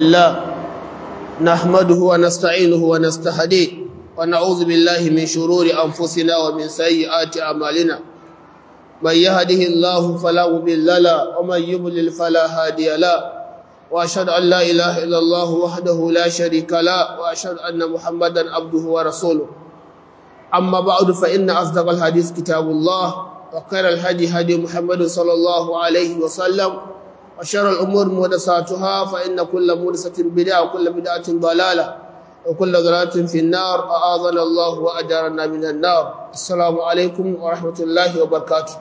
الله نحمده ونستعينه ونستهديه ونعوذ بالله من شرور أنفسنا ومن سيئات أعمالنا من يهده الله فلا مضل له ومن يضلل فلا هادي له وأشهد أن لا إله إلا الله وحده لا شريك له وأشهد أن محمدا عبده ورسوله أما بعد فإن أصدق الحديث كتاب الله وخير الهدي هدي محمد صلى الله عليه وسلم وشر الأمور محدثاتها فإن كل محدثة بدعة وكل بدعة ضلالة وكل ضلالة في النار أعاذنا الله وأجارنا من النار السلام عليكم ورحمة الله وبركاته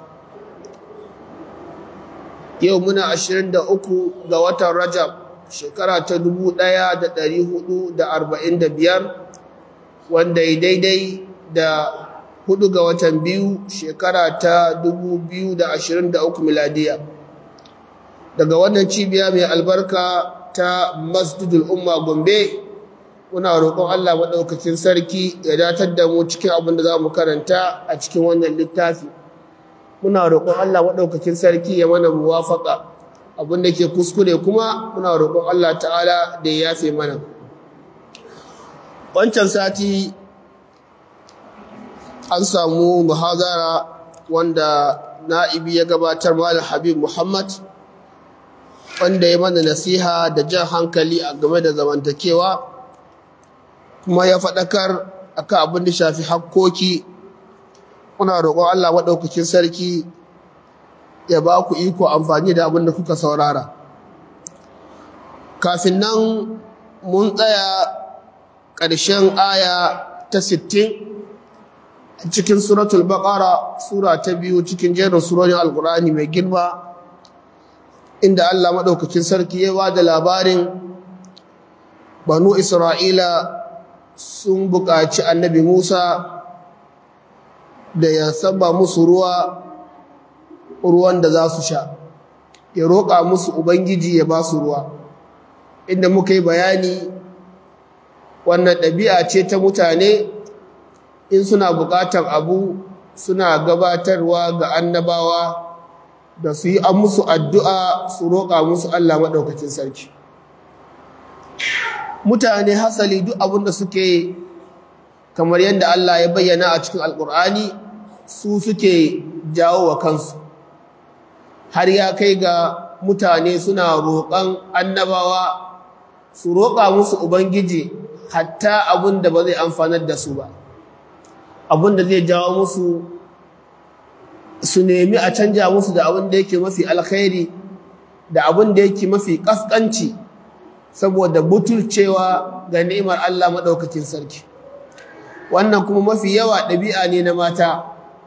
يومنا عشرين دا أكو غواتا رجب شكرا تدبو دايا دا داري دا أربعين دا بيار وان داي داي داي da hudu ga watan biyu shekara ta 2023 miladiya daga wannan cibiya mai albarka ta masjidul umma gombe muna roƙon allah maɗaukacin sarki ya datar da mu cikin abin da za mu karanta a cikin wannan littafi muna roƙon allah maɗaukacin sarki ya mana muwafaƙa abin da ke kuskure kuma muna roƙon allah ta'ala da ya yafe mana wancan sati an samu muhazara wanda na'ibi ya gabatar malam habib muhammad wanda ya mana nasiha da jan hankali a game da zamantakewa kuma ya faɗakar akan abin da shafi hakkoki muna roƙon allah maɗaukakin sarki ya ba ku iko amfani da abin da kuka saurara kafin nan mun tsaya ƙarshen aya ta sittin. cikin suratul baqara sura ta biyu cikin jerin surorin alqur'ani mai girma inda Allah madaukakin sarki ya ba da labarin banu isra'ila sun buƙaci annabi Musa da ya saba musu ruwa ruwan da za su sha ya roƙa musu ubangiji ya ba su ruwa inda muka yi bayani wannan ɗabi'a ce ta mutane in suna buƙatar abu suna gabatarwa ga annabawa da su yi an musu addu'a su roƙa musu Allah maɗaukacin sarki mutane hasali duk abin da suke kamar yadda Allah ya bayyana a cikin alƙur'ani su suke jawo wa kansu har ya kai ga mutane suna roƙon annabawa su roƙa musu ubangiji hatta abin da ba zai amfanar da su ba abin da zai jawo musu su nemi a canja musu da abin da yake mafi alkhairi da abin da yake mafi kaskanci saboda butulcewa ga ni'imar Allah madaukakin sarki wannan kuma mafi yawa ɗabi'a ne na mata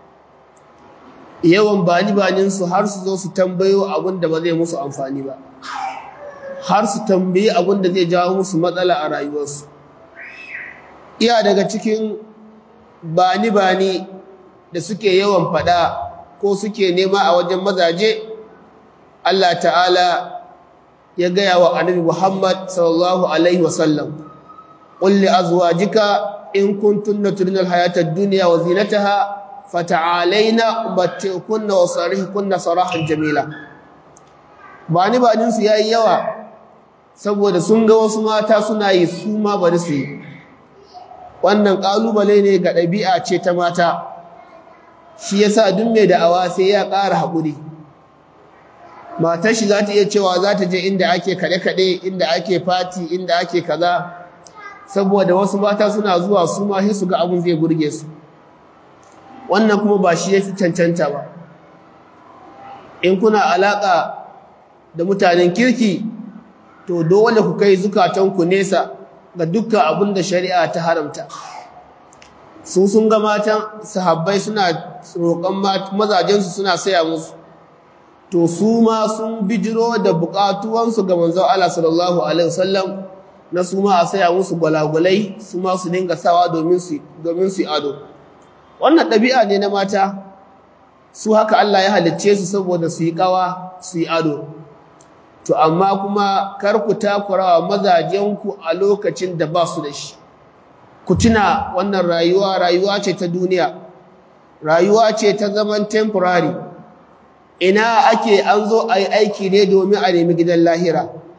yawan bani banin su har su zo su tambayo abin da ba zai musu amfani ba har su tambayi abin da zai jawo musu matsala a rayuwarsu iya daga cikin bani-bani da suke yawan fada ko suke nema a wajen mazaje Allah ta'ala ya gaya wa annabi Muhammad sallallahu alaihi wasallam qul li azwajika in kuntunna turidna al-hayata ad-dunya wa zinataha fata'alaina umatti'kunna wa sarihkunna sarahan jamila bani-banin su yayi yawa saboda sun ga wasu mata suna yi su ma bari su yi wannan ƙalubale ne ga ɗabi'a ce ta mata shi yasa duk mai da'awa sai ya ƙara haƙuri matar shi za ta iya cewa za ta je inda ake kaɗe-kaɗe inda ake fati inda ake kaza saboda wasu mata suna zuwa su ma sai su ga abin zai burge su wannan kuma ba shi ya fi cancanta ba in kuna alaƙa da mutanen kirki to dole ku kai zukatanku nesa ga dukkan abin da shari'a ta haramta su sun ga matan sahabbai suna roƙon mazajensu suna saya musu to su ma sun bijiro da buƙatuwansu ga manzon Allah sallallahu alaihi wasallam na su ma a saya musu gwalagwalai su ma su dinga sawa domin su domin su ado wannan ɗabi'a ne na mata su haka Allah ya halicce su saboda su yi ƙawa su yi ado to amma kuma kar ku takura wa mazajenku a lokacin da ba su da shi ku tuna wannan rayuwa rayuwa ce ta duniya rayuwa ce ta zaman temporary ina ake an zo a yi aiki ne domin a nemi gidan lahira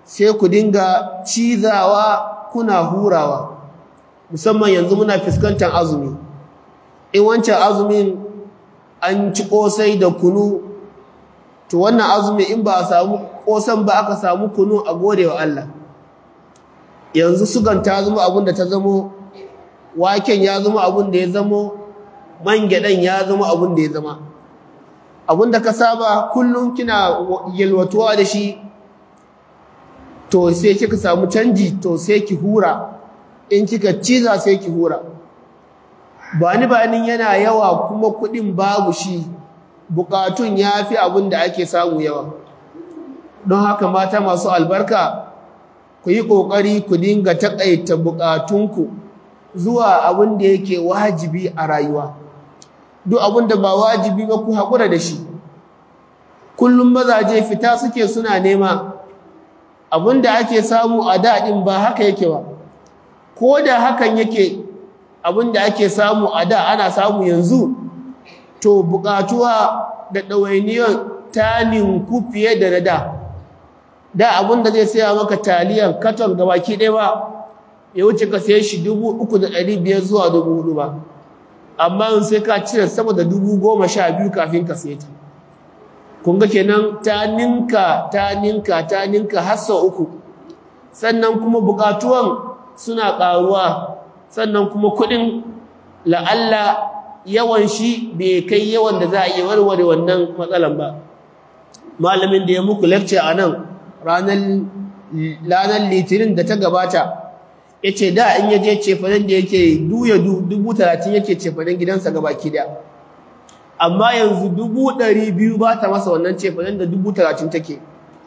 sai ku dinga cizawa kuna hurawa musamman yanzu muna fuskantar azumi in wancan azumin an ci kosai da kunu to wannan azumi in ba a samu kosan ba aka samu kunu a gode wa Allah yanzu sugan ta zama abin da ta zamo waken ya zama abin da ya zamo man gyaɗan ya zama abin da ya zama abin da ka saba kullum kina yalwatuwa da shi to sai kika samu canji to sai ki hura in kika ciza sai ki hura ba ni ba yana yawa kuma kuɗin babu shi bukatun ya fi abin da ake samu yawa don haka mata masu albarka ku yi ƙoƙari ku dinga taƙaita bukatunku zuwa abin da yake wajibi a rayuwa duk abin da ba wajibi ba ku haƙura da shi kullum mazaje fita suke suna nema abin da ake samu a daɗin ba haka yake ba ko da hakan yake abin da ake samu a da ana samu yanzu to buƙatuwa da ɗawainiyar ta ninku fiye da na da da abin da zai saya maka taliyan katon gabaki ɗaya ba ya wuce ka saye shi dubu uku da ɗari biyar zuwa dubu hudu ba amma sai ka cire sama da dubu goma sha biyu kafin ka saye ta kun ga kenan ta ninka ta ninka ta ninka har sau uku sannan kuma buƙatuwan suna ƙaruwa sannan kuma kuɗin la'alla yawan shi bai kai yawan da za a iya warware wannan matsalan ba malamin da ya muku lecture a nan ranar litinin da ta gabata ya ce da in yaje cefanen da yake duya dubu talatin yake cefanen gidansa gabaki daya amma yanzu dubu ɗari biyu ba ta masa wannan cefanen da dubu talatin take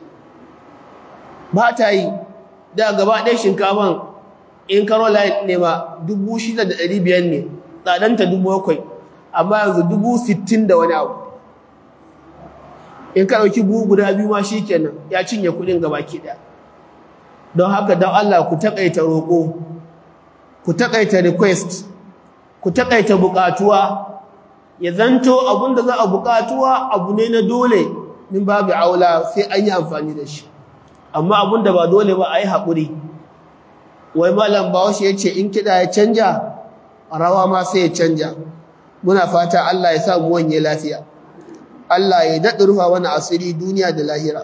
ba ta yi da gaba ɗaya shinkafan in caroline ne ma dubu shida da ɗari biyar ne tsadanta dubu bakwai amma yanzu dubu sittin da wani abu in ka ɗauki buhu guda biyu ma shi kenan ya cinye kuɗin gabaki ɗaya don haka don Allah ku taƙaita roƙo ku taƙaita request ku taƙaita buƙatuwa ya zanto abin da za a buƙatuwa abu ne na dole min babu aula sai an yi amfani da shi amma abin da ba dole ba a yi haƙuri wai malam bawashi ya ce in kiɗa ya canja rawa ma sai ya canja muna fata Allah ya sa mu wanye lafiya Allah ya daɗa rufa wani asiri duniya da lahira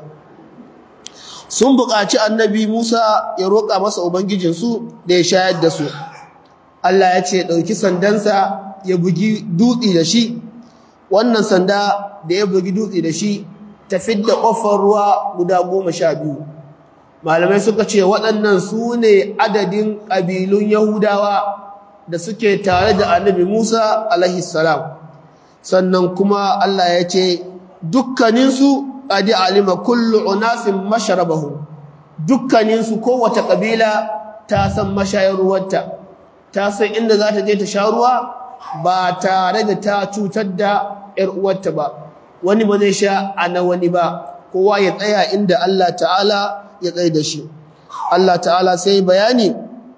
sun buƙaci annabi Musa ya roƙa masa ubangijinsu da ya shayar da su Allah ya ce ɗauki sandansa ya bugi dutse da shi wannan sanda da ya bugi dutse da shi ta fidda ƙofar ruwa guda goma sha biyu malamai suka ce waɗannan su ne adadin ƙabilun yahudawa da suke tare da annabi Musa alaihi salam sannan kuma Allah ya ce dukkaninsu qad alima kullu unasin masharabahum dukkaninsu kowace kabila ta san mashayar ruwanta ta san inda za ta je ta sha ruwa ba tare da ta cutar da ƴar uwarta ba wani ba zai sha ana wani ba kowa ya tsaya inda Allah ta'ala ya tsaye da shi Allah ta'ala sai bayani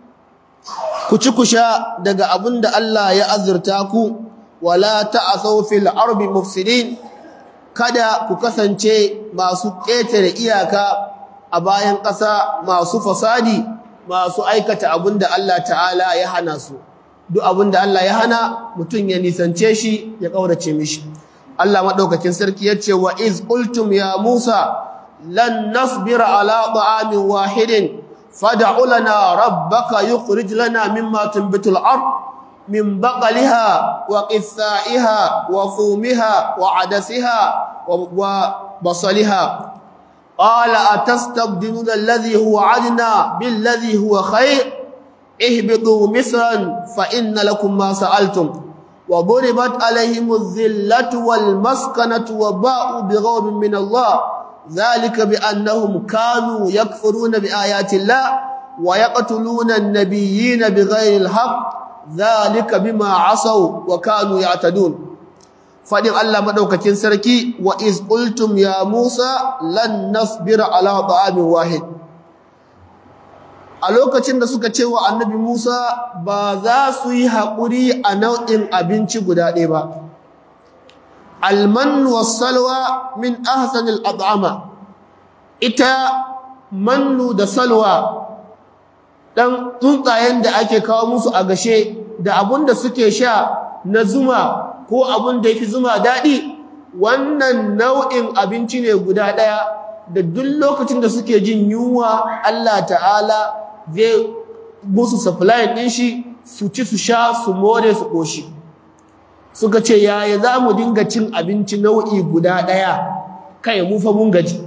ku ci ku sha daga abin da Allah ya azurta ku wala ta'asaw fil ardi mufsidin kada ku kasance masu ƙetare iyaka a bayan ƙasa masu fasadi masu aikata abinda Allah ta'ala ya hana su duk abinda Allah ya hana mutum ya nisance shi ya ƙaurace mishi Allah madaukakin sarki yace wa iz qultum ya Musa lan nasbira ala ta'amin wahidin fad'u lana rabbaka yukhrij lana mimma tunbitul ard من بقلها وقثائها وفومها وعدسها وبصلها قال أتستبدلون الذي هو عدنا بالذي هو خير اهبطوا مصرا فإن لكم ما سألتم وضربت عليهم الذلة والمسكنة وباءوا بغضب من الله ذلك بأنهم كانوا يكفرون بآيات الله ويقتلون النبيين بغير الحق ذلك بما عصوا وكانوا يعتدون فدين الله مدوكاكين سركي واذ قلتم يا موسى لن نصبر على طعام واحد a lokacin da suka ce wa annabi Musa ba za su yi haƙuri a nau'in abinci guda ɗaya ba alman wassalwa min ahsanil at'ama ita mannu da salwa ɗan tsuntsayen da ake kawo musu a gashe da abun da suke sha na zuma ko abun da ya fi zuma daɗi wannan nau'in abinci ne guda ɗaya da duk lokacin da suke jin yunwa Allah ta'ala zai musu supply ɗin shi su ci su sha su more su ƙoshi suka ce yaya za mu dinga cin abinci nau'i guda ɗaya kai mu fa mun gaji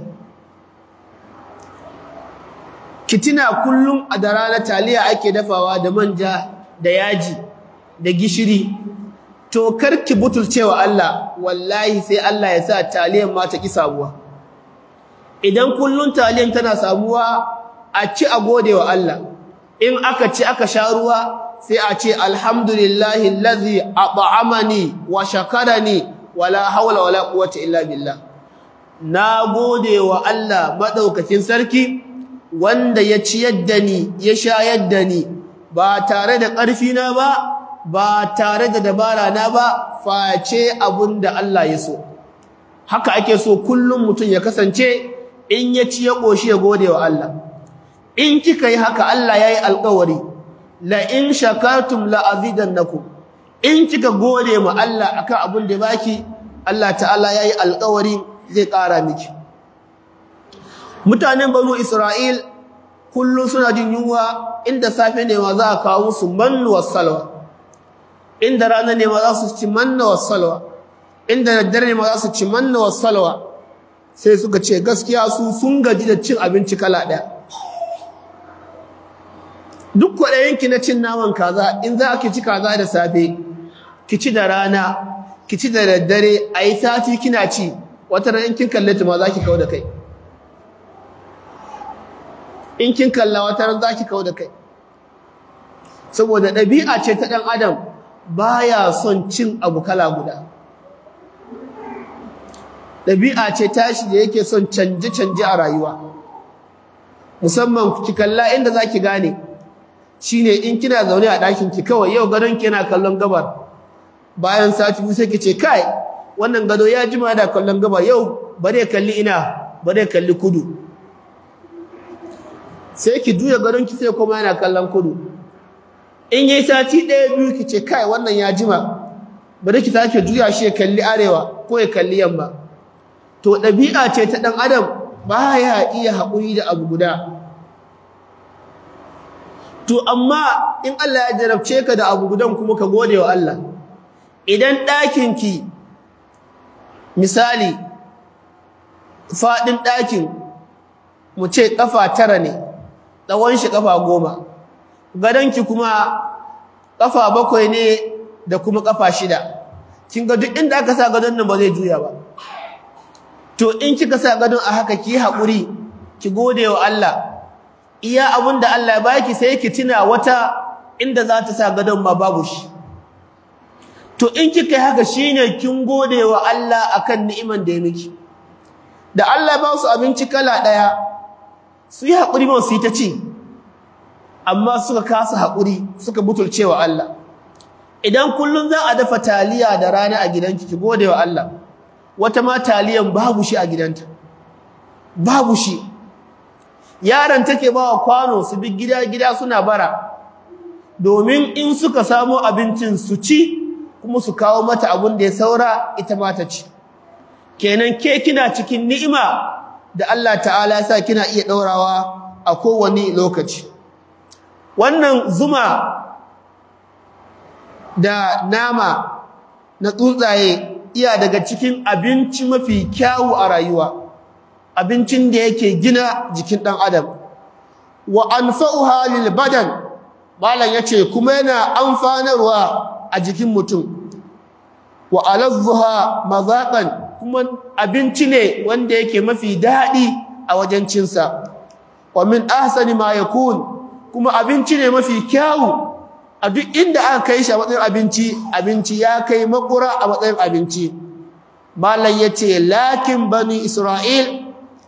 kitina kullum a da rana taliya ake dafawa da manja da yaji da gishiri to karki butulcewa Allah wallahi sai Allah ya sa taliyan ma ta ki samuwa idan kullum taliyan tana samuwa a ci a gode wa Allah in aka ci aka sha ruwa sai a ce alhamdulillahi allazi at'amani wa shakarani wala hawla wala quwwata illa billah na gode wa Allah madaukakin sarki wanda ya ciyar da ni ya shayar da ni ba tare da ƙarfi na ba ba tare da dabara na ba face abunda Allah ya so haka ake so kullum mutum ya kasance in ya ci ya ƙoshi ya gode wa Allah in kika yi haka Allah ya yi alƙawari la in shakartum la azidannakum in kika gode ma Allah akan abin da baki Allah ta'ala ya yi alƙawari zai ƙara miki mutanen banu Isra'il kullum suna jin yunwa inda safe ne ma za a kawo musu mannu salwa inda rana ne ma za su ci manna salwa inda daddare ne ma za su ci manna salwa sai suka ce gaskiya su sun gaji da cin abinci kala ɗaya duk kwaɗayinki na cin naman kaza in za ki ci kaza da safe ki ci da rana ki ci da daddare a yi sati kina ci wata ran in kin kalle ta ma za ki kawo da kai in kin kalla wata ran za ki kawo da kai saboda ɗabi'a ce ta ɗan adam baya son cin abu kala guda ɗabi'a ce tashi da yake son canje-canje a rayuwa musamman ki kalla inda za ki gane shine in kina zaune a ɗakin ki kawai yau gadon ki yana kallon gabar bayan sati biyu sai ki ce kai wannan gado ya jima da kallon gabar yau bare kalli ina bare kalli kudu sai ki juya gadon ki sai kuma yana kallon kudu in yayi sati ɗaya biyu ki ce kai wannan ya jima bari ki sake juya shi ya kalli arewa ko ya kalli yamma to ɗabi'a ce ta ɗan adam baya iya haƙuri da abu guda to amma in Allah ya jarabce ka da abu gudan kuma ka gode wa Allah idan ɗakinki misali faɗin ɗakin mu ce ƙafa tara ne tsawon shi ƙafa goma gadonki kuma ƙafa bakwai ne da kuma ƙafa shida kin ga duk inda aka sa gadon nan ba zai juya ba to in kika sa gadon a haka ki haƙuri ki gode wa Allah iya abin da Allah ya baki sai ki tuna wata inda za ta sa gadon ma babu shi to in kika yi haka shine kin gode wa Allah akan ni'iman da ya miki da Allah ba su abinci kala ɗaya su yi haƙuri ba su yi ta ci amma suka kasa haƙuri suka butulce wa Allah idan kullum za a dafa taliya da rana a gidanki ki gode wa Allah wata ma taliyan babu shi a gidanta babu shi yaron take ba wa kwano su bi gida gida suna bara domin in suka samo abincin su ci kuma su kawo mata abin da ya saura ita ma ta ci kenan ke kina cikin ni'ima da Allah ta'ala ya sa kina iya daurawa a kowane lokaci wannan zuma da nama na tsuntsaye iya daga cikin abinci mafi kyawu a rayuwa abincin da yake gina jikin ɗan adam wa anfa'uha lil badan malam yace kuma yana amfanarwa a jikin mutum wa alazzuha mazaqan kuma abinci ne wanda yake mafi daɗi a wajen cinsa wa min ahsani ma yakun kuma abinci ne mafi kyawu a duk inda aka kai shi a matsayin abinci abinci ya kai makura a matsayin abinci malam yace lakin bani isra'il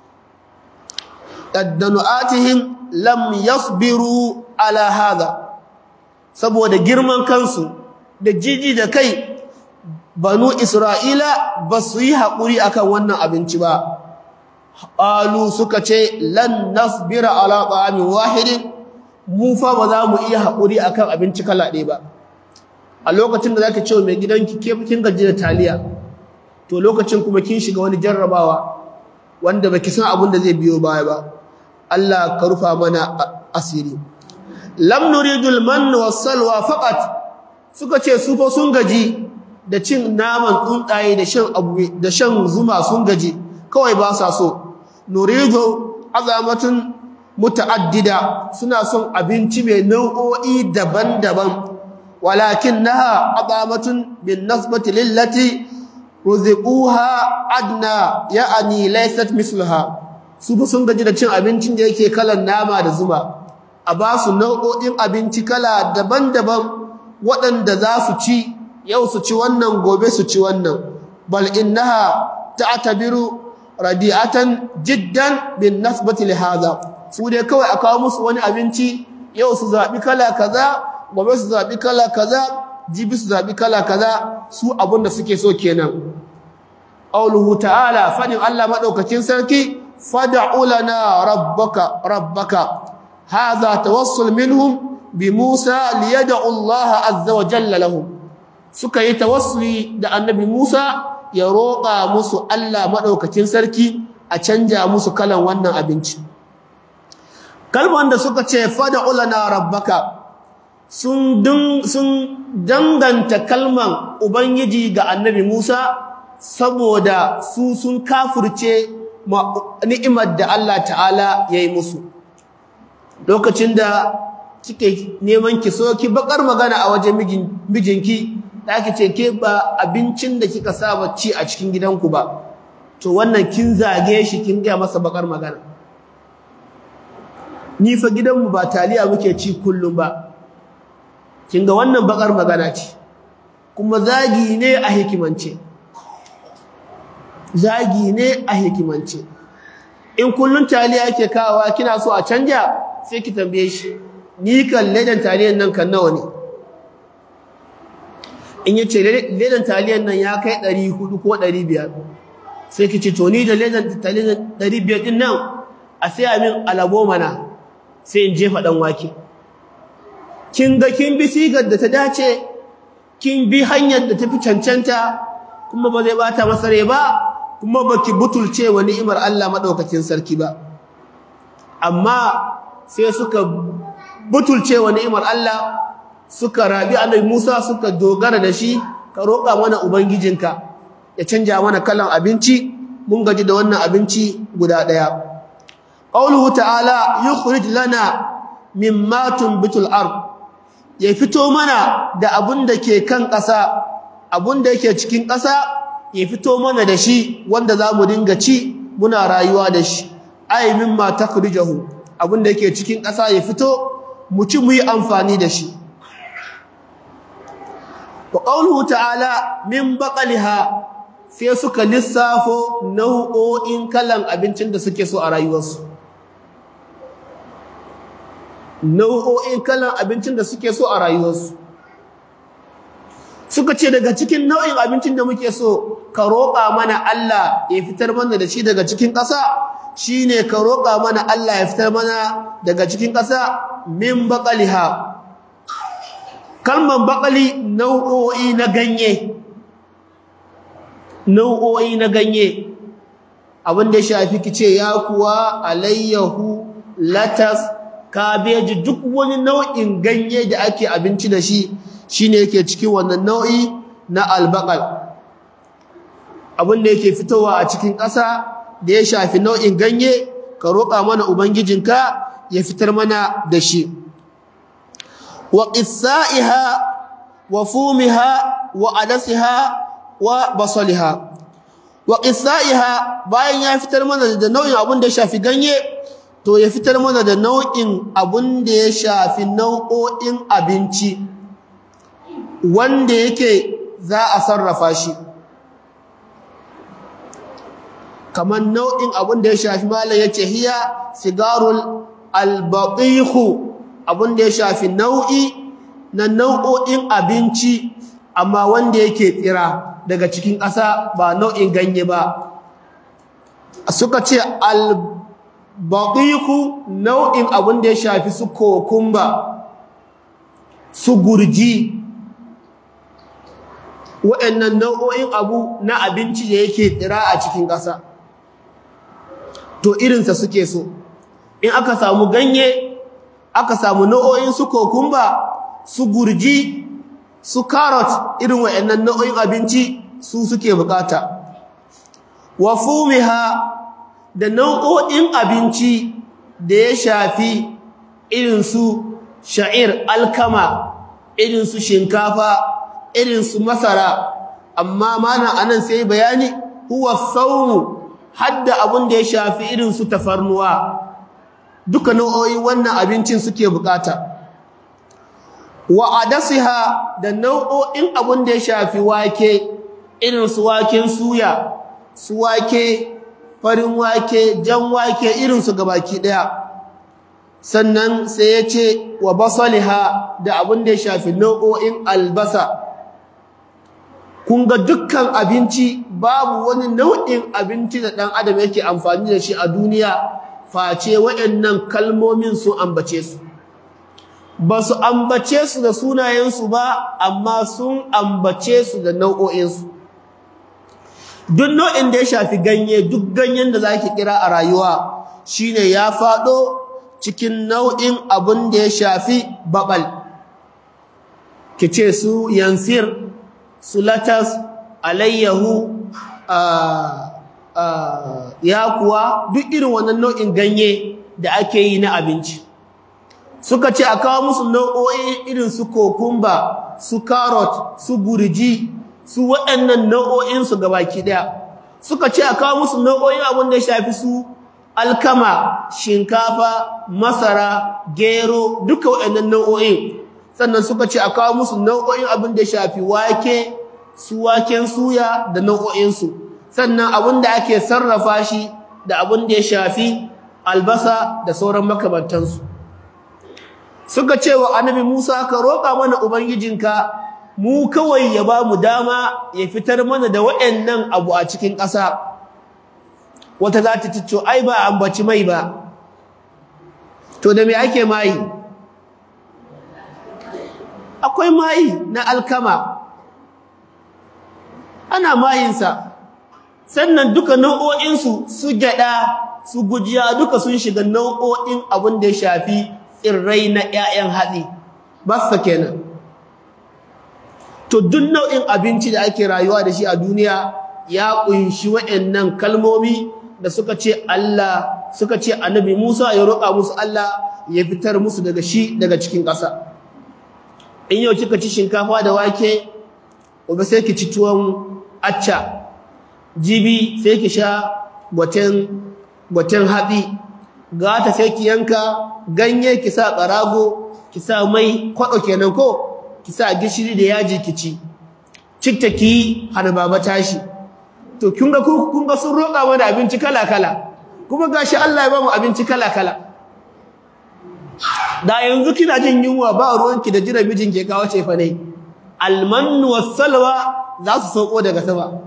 qaddanu'atihim lam yasbiru ala hadha saboda girman kansu da jiji da kai banu isra'ila ba su yi haƙuri akan wannan abinci ba qalu suka ce lan nasbira ala ta'amin wahidin mu fa ba za mu iya haƙuri akan abinci kala ɗaya ba a lokacin da zaka ce mai gidanki ke kin gaji da taliya to lokacin kuma kin shiga wani jarrabawa wanda baki san abin da zai biyo baya ba Allah ka rufa mana asiri lam nuridul mann was-salwa faqat suka ce su fa sun gaji da cin naman tsuntsaye da shan abu da shan zuma sun gaji kawai ba sa so nuridu azamatun muta'addida suna son abinci mai nau'o'i daban-daban walakinnaha azamatun bin nasbati lillati ruziquha adna ya'ani laysat mislaha su fa sun gaji da cin abincin da yake kalan nama da zuma a ba su nau'o'in abinci kala daban-daban waɗanda za su ci yau su ci wannan gobe su ci wannan bal innaha ta'tabiru radi'atan jiddan bin nasbati li hadha su dai kawai a kawo musu wani abinci yau su zabi kala kaza gobe su zabi kala kaza jibi su zabi kala kaza su abinda suke so kenan qauluhu ta'ala fadin Allah madaukakin sarki fad'u lana rabbaka rabbaka hadha tawassul minhum bi Musa liyad'u Allah azza wa jalla lahum suka yi tawassuli da annabi Musa ya roƙa musu Allah madaukakin sarki a canja musu kalan wannan abinci kalman da suka ce fad'u lana rabbaka sun sun danganta kalman ubangiji ga annabi Musa saboda su sun kafirce ni'imar da Allah ta'ala ya yi musu lokacin da kike neman ki so ki bakar magana a wajen mijinki ki ce ke ba abincin da kika saba ci a cikin gidanku ba to wannan kin zage shi kin gaya masa bakar magana ni fa gidanmu ba taliya muke ci kullum ba kin ga wannan bakar magana ce kuma zagi ne a hikimance zagi ne a hikimance in kullun taliya yake kawowa kina so a canja sai ki tambaye shi ni kan ledan taliyan nan kan nawa ne in yace ledan taliyan nan ya kai 400 ko 500 sai ki ce to ni da ledan taliyan 500 din nan a sai min alabo mana sai in jefa dan wake kin ga kin bi sigar da ta dace kin bi hanyar da tafi cancanta kuma ba zai bata masa rai ba kuma baki butulce wa ni'imar Allah madaukakin sarki ba amma sai suka butulce wa ni'imar Allah suka rabi annabi Musa suka dogara da shi ka roƙa mana ubangijinka ya canja mana kalan abinci mun gaji da wannan abinci guda daya qauluhu ta'ala yukhrij lana mimma tunbitul ard ya fito mana da abun da ke kan ƙasa abun da yake cikin ƙasa ya fito mana da shi wanda za mu dinga ci muna rayuwa da shi ai mimma takrijahu abin da yake cikin ƙasa ya fito mu ci mu yi amfani da shi wa qawluhu ta'ala min baqaliha sai suka lissafo nau'o'in kalan abincin da suke so a rayuwarsu nau'o'in kalan abincin da suke so a rayuwarsu suka ce daga cikin nau'in abincin da muke so ka roƙa mana Allah ya fitar mana da shi daga cikin ƙasa shine ka roƙa mana Allah ya fitar mana daga cikin ƙasa min baqaliha kalman baqali nau'o'i na ganye nau'o'i na ganye abin da ya shafi kice ya kuwa alayyahu latas kabeji duk wani nau'in ganye da ake abinci da shi shine yake cikin wannan nau'i na albaqal abin da yake fitowa a cikin ƙasa da ya shafi nau'in ganye ka roƙa mana ubangijinka ya fitar mana da shi wa qissaiha wa fumiha wa adasiha wa basaliha wa qissaiha bayan ya fitar mana da nau'in abin da ya shafi ganye to ya fitar mana da nau'in abin da ya shafi nau'o'in abinci wanda yake za a sarrafa shi kamar nau'in abin da ya shafi malam yace hiya sigarul albatihu abin da ya shafi nau'i na nau'o'in abinci amma wanda yake tsira daga cikin ƙasa ba nau'in ganye ba suka ce albaqiqu nau'in abin da ya shafi su kokumba su gurji waɗannan nau'o'in abu na abinci da yake tsira a cikin ƙasa to irinsa suke so in aka samu ganye aka samu nau'o'in su kokumba su gurji su carrot irin waɗannan nau'o'in abinci su suke bukata wa fumiha da nau'o'in abinci da ya shafi irin su sha'ir alkama irin su shinkafa irin su masara amma mana anan sai bayani huwa sawmu hadda abun da ya shafi irin su tafarnuwa duka nau'o'in wannan abincin suke bukata wa adasiha da nau'o'in abun da ya shafi wake irin su waken suya su wake farin wake jan wake irin su gabaki daya sannan sai ya ce wa basaliha da abun da ya shafi nau'o'in albasa kun ga dukkan abinci babu wani nau'in abinci da ɗan adam yake amfani da shi a duniya face waɗannan kalmomin su ambace su ba su ambace su da sunayensu ba amma sun ambace su da nau'o'insu duk nau'in da ya shafi ganye duk ganyen da zaki kira a rayuwa shine ya faɗo cikin nau'in abin da ya shafi babal kice su yansir su latas alayyahu yakuwa duk irin wannan nau'in ganye da ake yi na abinci suka ce a kawo musu nau'o'i irin su kokumba su carrot su gurji su waɗannan nau'o'insu gabaki ɗaya suka ce a kawo musu nau'o'in abin da ya shafi su alkama shinkafa masara gero duka waɗannan nau'o'in sannan suka ce a kawo musu nau'o'in abin da ya shafi wake su waken suya da nau'o'insu sannan abin da ake sarrafa shi da abin da ya shafi albasa da sauran makamantansu suka ce wa annabi Musa ka roƙa mana ubangijinka mu kawai ya ba mu dama ya fitar mana da waɗannan abu a cikin ƙasa wata za ta cicco ai ba ambaci mai ba to da me ake mai akwai mai na alkama ana mayinsa sannan duka nau'o'insu su gyaɗa su gujiya duka sun shiga nau'o'in abin da ya shafi tsirrai na 'ya'yan hatsi basta kenan to duk nau'in abinci da ake rayuwa da shi a duniya ya kunshi waɗannan kalmomi da suka ce Allah suka ce annabi Musa ya roƙa musu Allah ya fitar musu daga shi daga cikin ƙasa in yau kika ci shinkafa da wake gobe sai ki ci tuwon acca jibi sai ki sha gwaten gwaten hatsi gata sai ki yanka ganye ki sa ƙarago ki sa mai kwaɗo kenan ko ki sa gishiri da yaji ki ci cikta ki hana baba tashi to kun ga kun ga sun roƙa mana abinci kala kala kuma gashi Allah ya ba mu abinci kala kala da yanzu kina jin yunwa ba ruwanki da jira mijin ke kawo ce fa ne almannu wassalwa za su sauko daga sama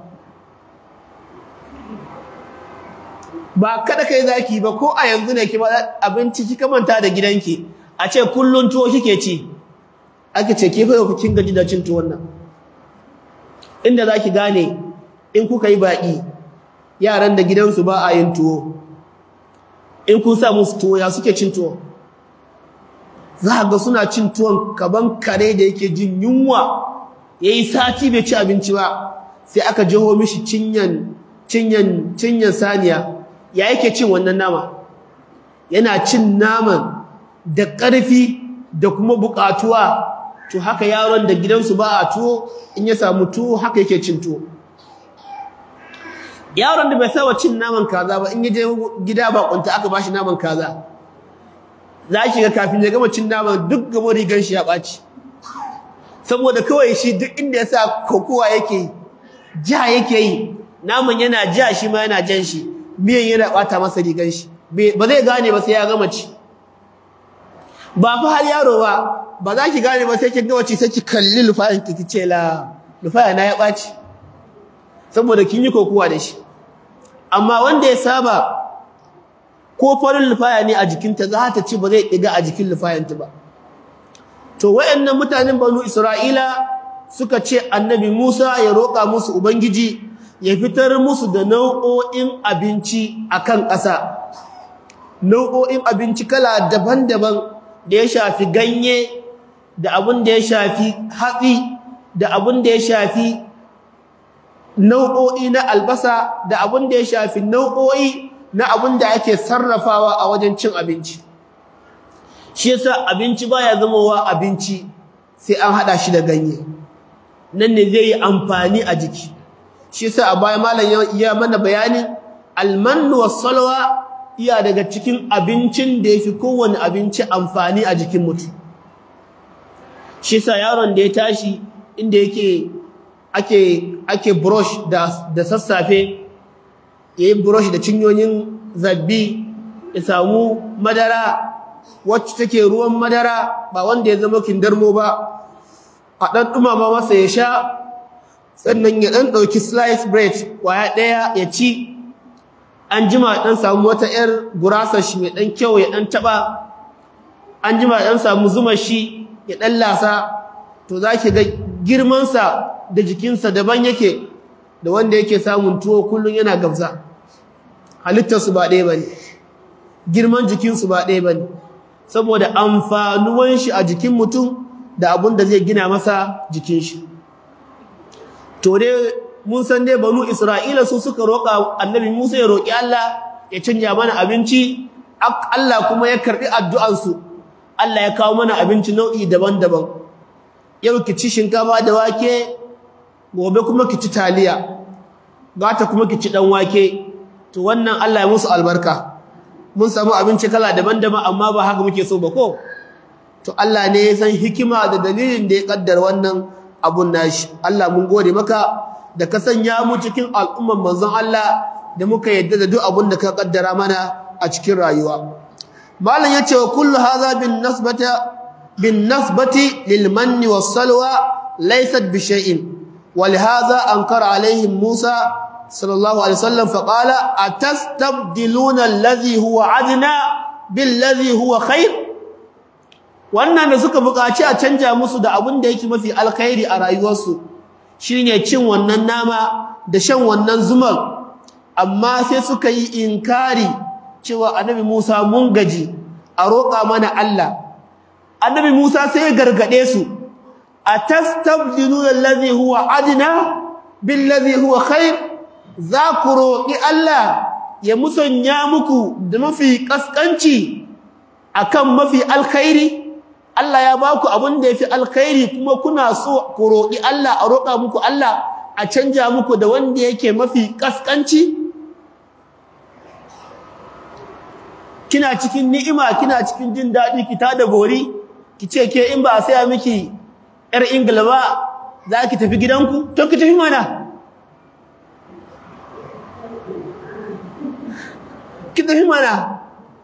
ba kada kai zaki ba ko a yanzu ne ki ba abinci kika manta da gidanki a ce kullun tuwo kike ci ake ce ke fa kin gaji da cin tuwon nan inda zaki gane in kuka yi baki yaran da gidansu ba a yin tuwo in kun sa musu tuwo ya suke cin tuwo za ga suna cin tuwon kaban kare da yake jin yunwa yayi sati bai ci abinci ba sai aka jaho mishi cinyan cinyan cinyan saniya ya yake cin wannan nama yana cin naman da ƙarfi da kuma buƙatuwa to haka yaron da gidansu ba a tuwo in ya samu tuwo haka yake cin tuwo yaron da bai saba cin naman kaza ba in ya je gida ba kunta aka bashi naman kaza za ki ga kafin ya gama cin naman duk gaba rigan shi ya ɓaci saboda kawai shi duk inda ya sa kokowa yake ja yake yi naman yana ja shi ma yana jan shi miyan yana ɓata masa rigan shi ba zai gane ba sai ya gama ci ba fa har yaro ba ba za ki gane ba sai kin gama ci sai ki kalli lufayan ki ce la lufaya na ya ɓaci saboda kin yi kokowa da shi amma wanda ya saba ko farin lufaya ne a jikinta za ta ci ba zai ɗiga a jikin lufayanta ba to wayannan mutanen banu isra'ila suka ce annabi musa ya roƙa musu ubangiji ya fitar musu da nau'o'in abinci akan ƙasa nau'o'in abinci kala daban-daban da ya shafi ganye da abin da ya shafi hatsi da abin da ya shafi nau'o'i na albasa da abin da ya shafi nau'o'i na abin da ake sarrafawa a wajen cin abinci shi yasa abinci baya zamowa abinci sai an hada shi da ganye nan ne zai yi amfani a jiki shi yasa a baya malam ya mana bayanin almannu was-salwa iya daga cikin abincin da yafi kowane abinci amfani a jikin mutum shi yasa yaron da ya tashi inda yake ake ake brush da da sassafe yayi brush da cinyoyin zabbi ya samu madara wacce take ruwan madara ba wanda ya zama kindarmo ba a dan dumama masa ya sha sannan ya dan dauki slice bread kwaya daya ya ci an jima dan samu wata yar gurasa shi mai dan kyau ya dan taba an jima dan samu zuma shi ya dan lasa to zaki ga girman sa da jikinsa daban yake da wanda yake samun tuwo kullun yana gabza halittar su ba ɗaya bane girman jikin su ba ɗaya bane saboda amfanuwan shi a jikin mutum da abun da zai gina masa jikin shi to dai mun san dai banu Isra'ila su suka roƙa annabi Musa ya roƙi Allah ya canja mana abinci Allah kuma ya karɓi addu'ansu Allah ya kawo mana abinci nau'i daban-daban yau ki ci shinkafa da wake gobe kuma ki ci taliya gata kuma ki ci dan wake to wannan Allah ya musu albarka mun samu abinci kala daban-daban amma ba haka muke so ba ko to Allah ne ya san hikima da dalilin da ya kaddara wannan abun nashi Allah mun gode maka da ka sanya mu cikin al'umman manzon Allah da muka yadda da duk abun da ka kaddara mana a cikin rayuwa malam yace wa kullu hadha bin nasbata bin nasbati lil manni was salwa laysat bi shay'in ولهذا أنكر عليهم موسى صلى الله عليه وسلم فقال أتستبدلون الذي هو عدنا بالذي هو خير wannan da suka buƙaci a canja musu da abin da yake mafi alkhairi a rayuwarsu shine cin wannan nama da shan wannan zumar amma sai suka yi inkari cewa annabi Musa mun gaji a roƙa mana Allah annabi Musa sai ya gargade su atastabdiluna allazi huwa adna billazi huwa khair za ku roƙi Allah ya musanya muku da mafi kaskanci akan mafi alkhairi Allah ya baku abin da yafi alkhairi kuma kuna so ku roƙi Allah a roƙa muku Allah a canja muku da wanda yake mafi kaskanci kina cikin ni'ima kina cikin jin daɗi ki tada gori ki ce ke in ba a saya miki yar ingila ba za ki tafi gidanku to ki tafi mana ki tafi mana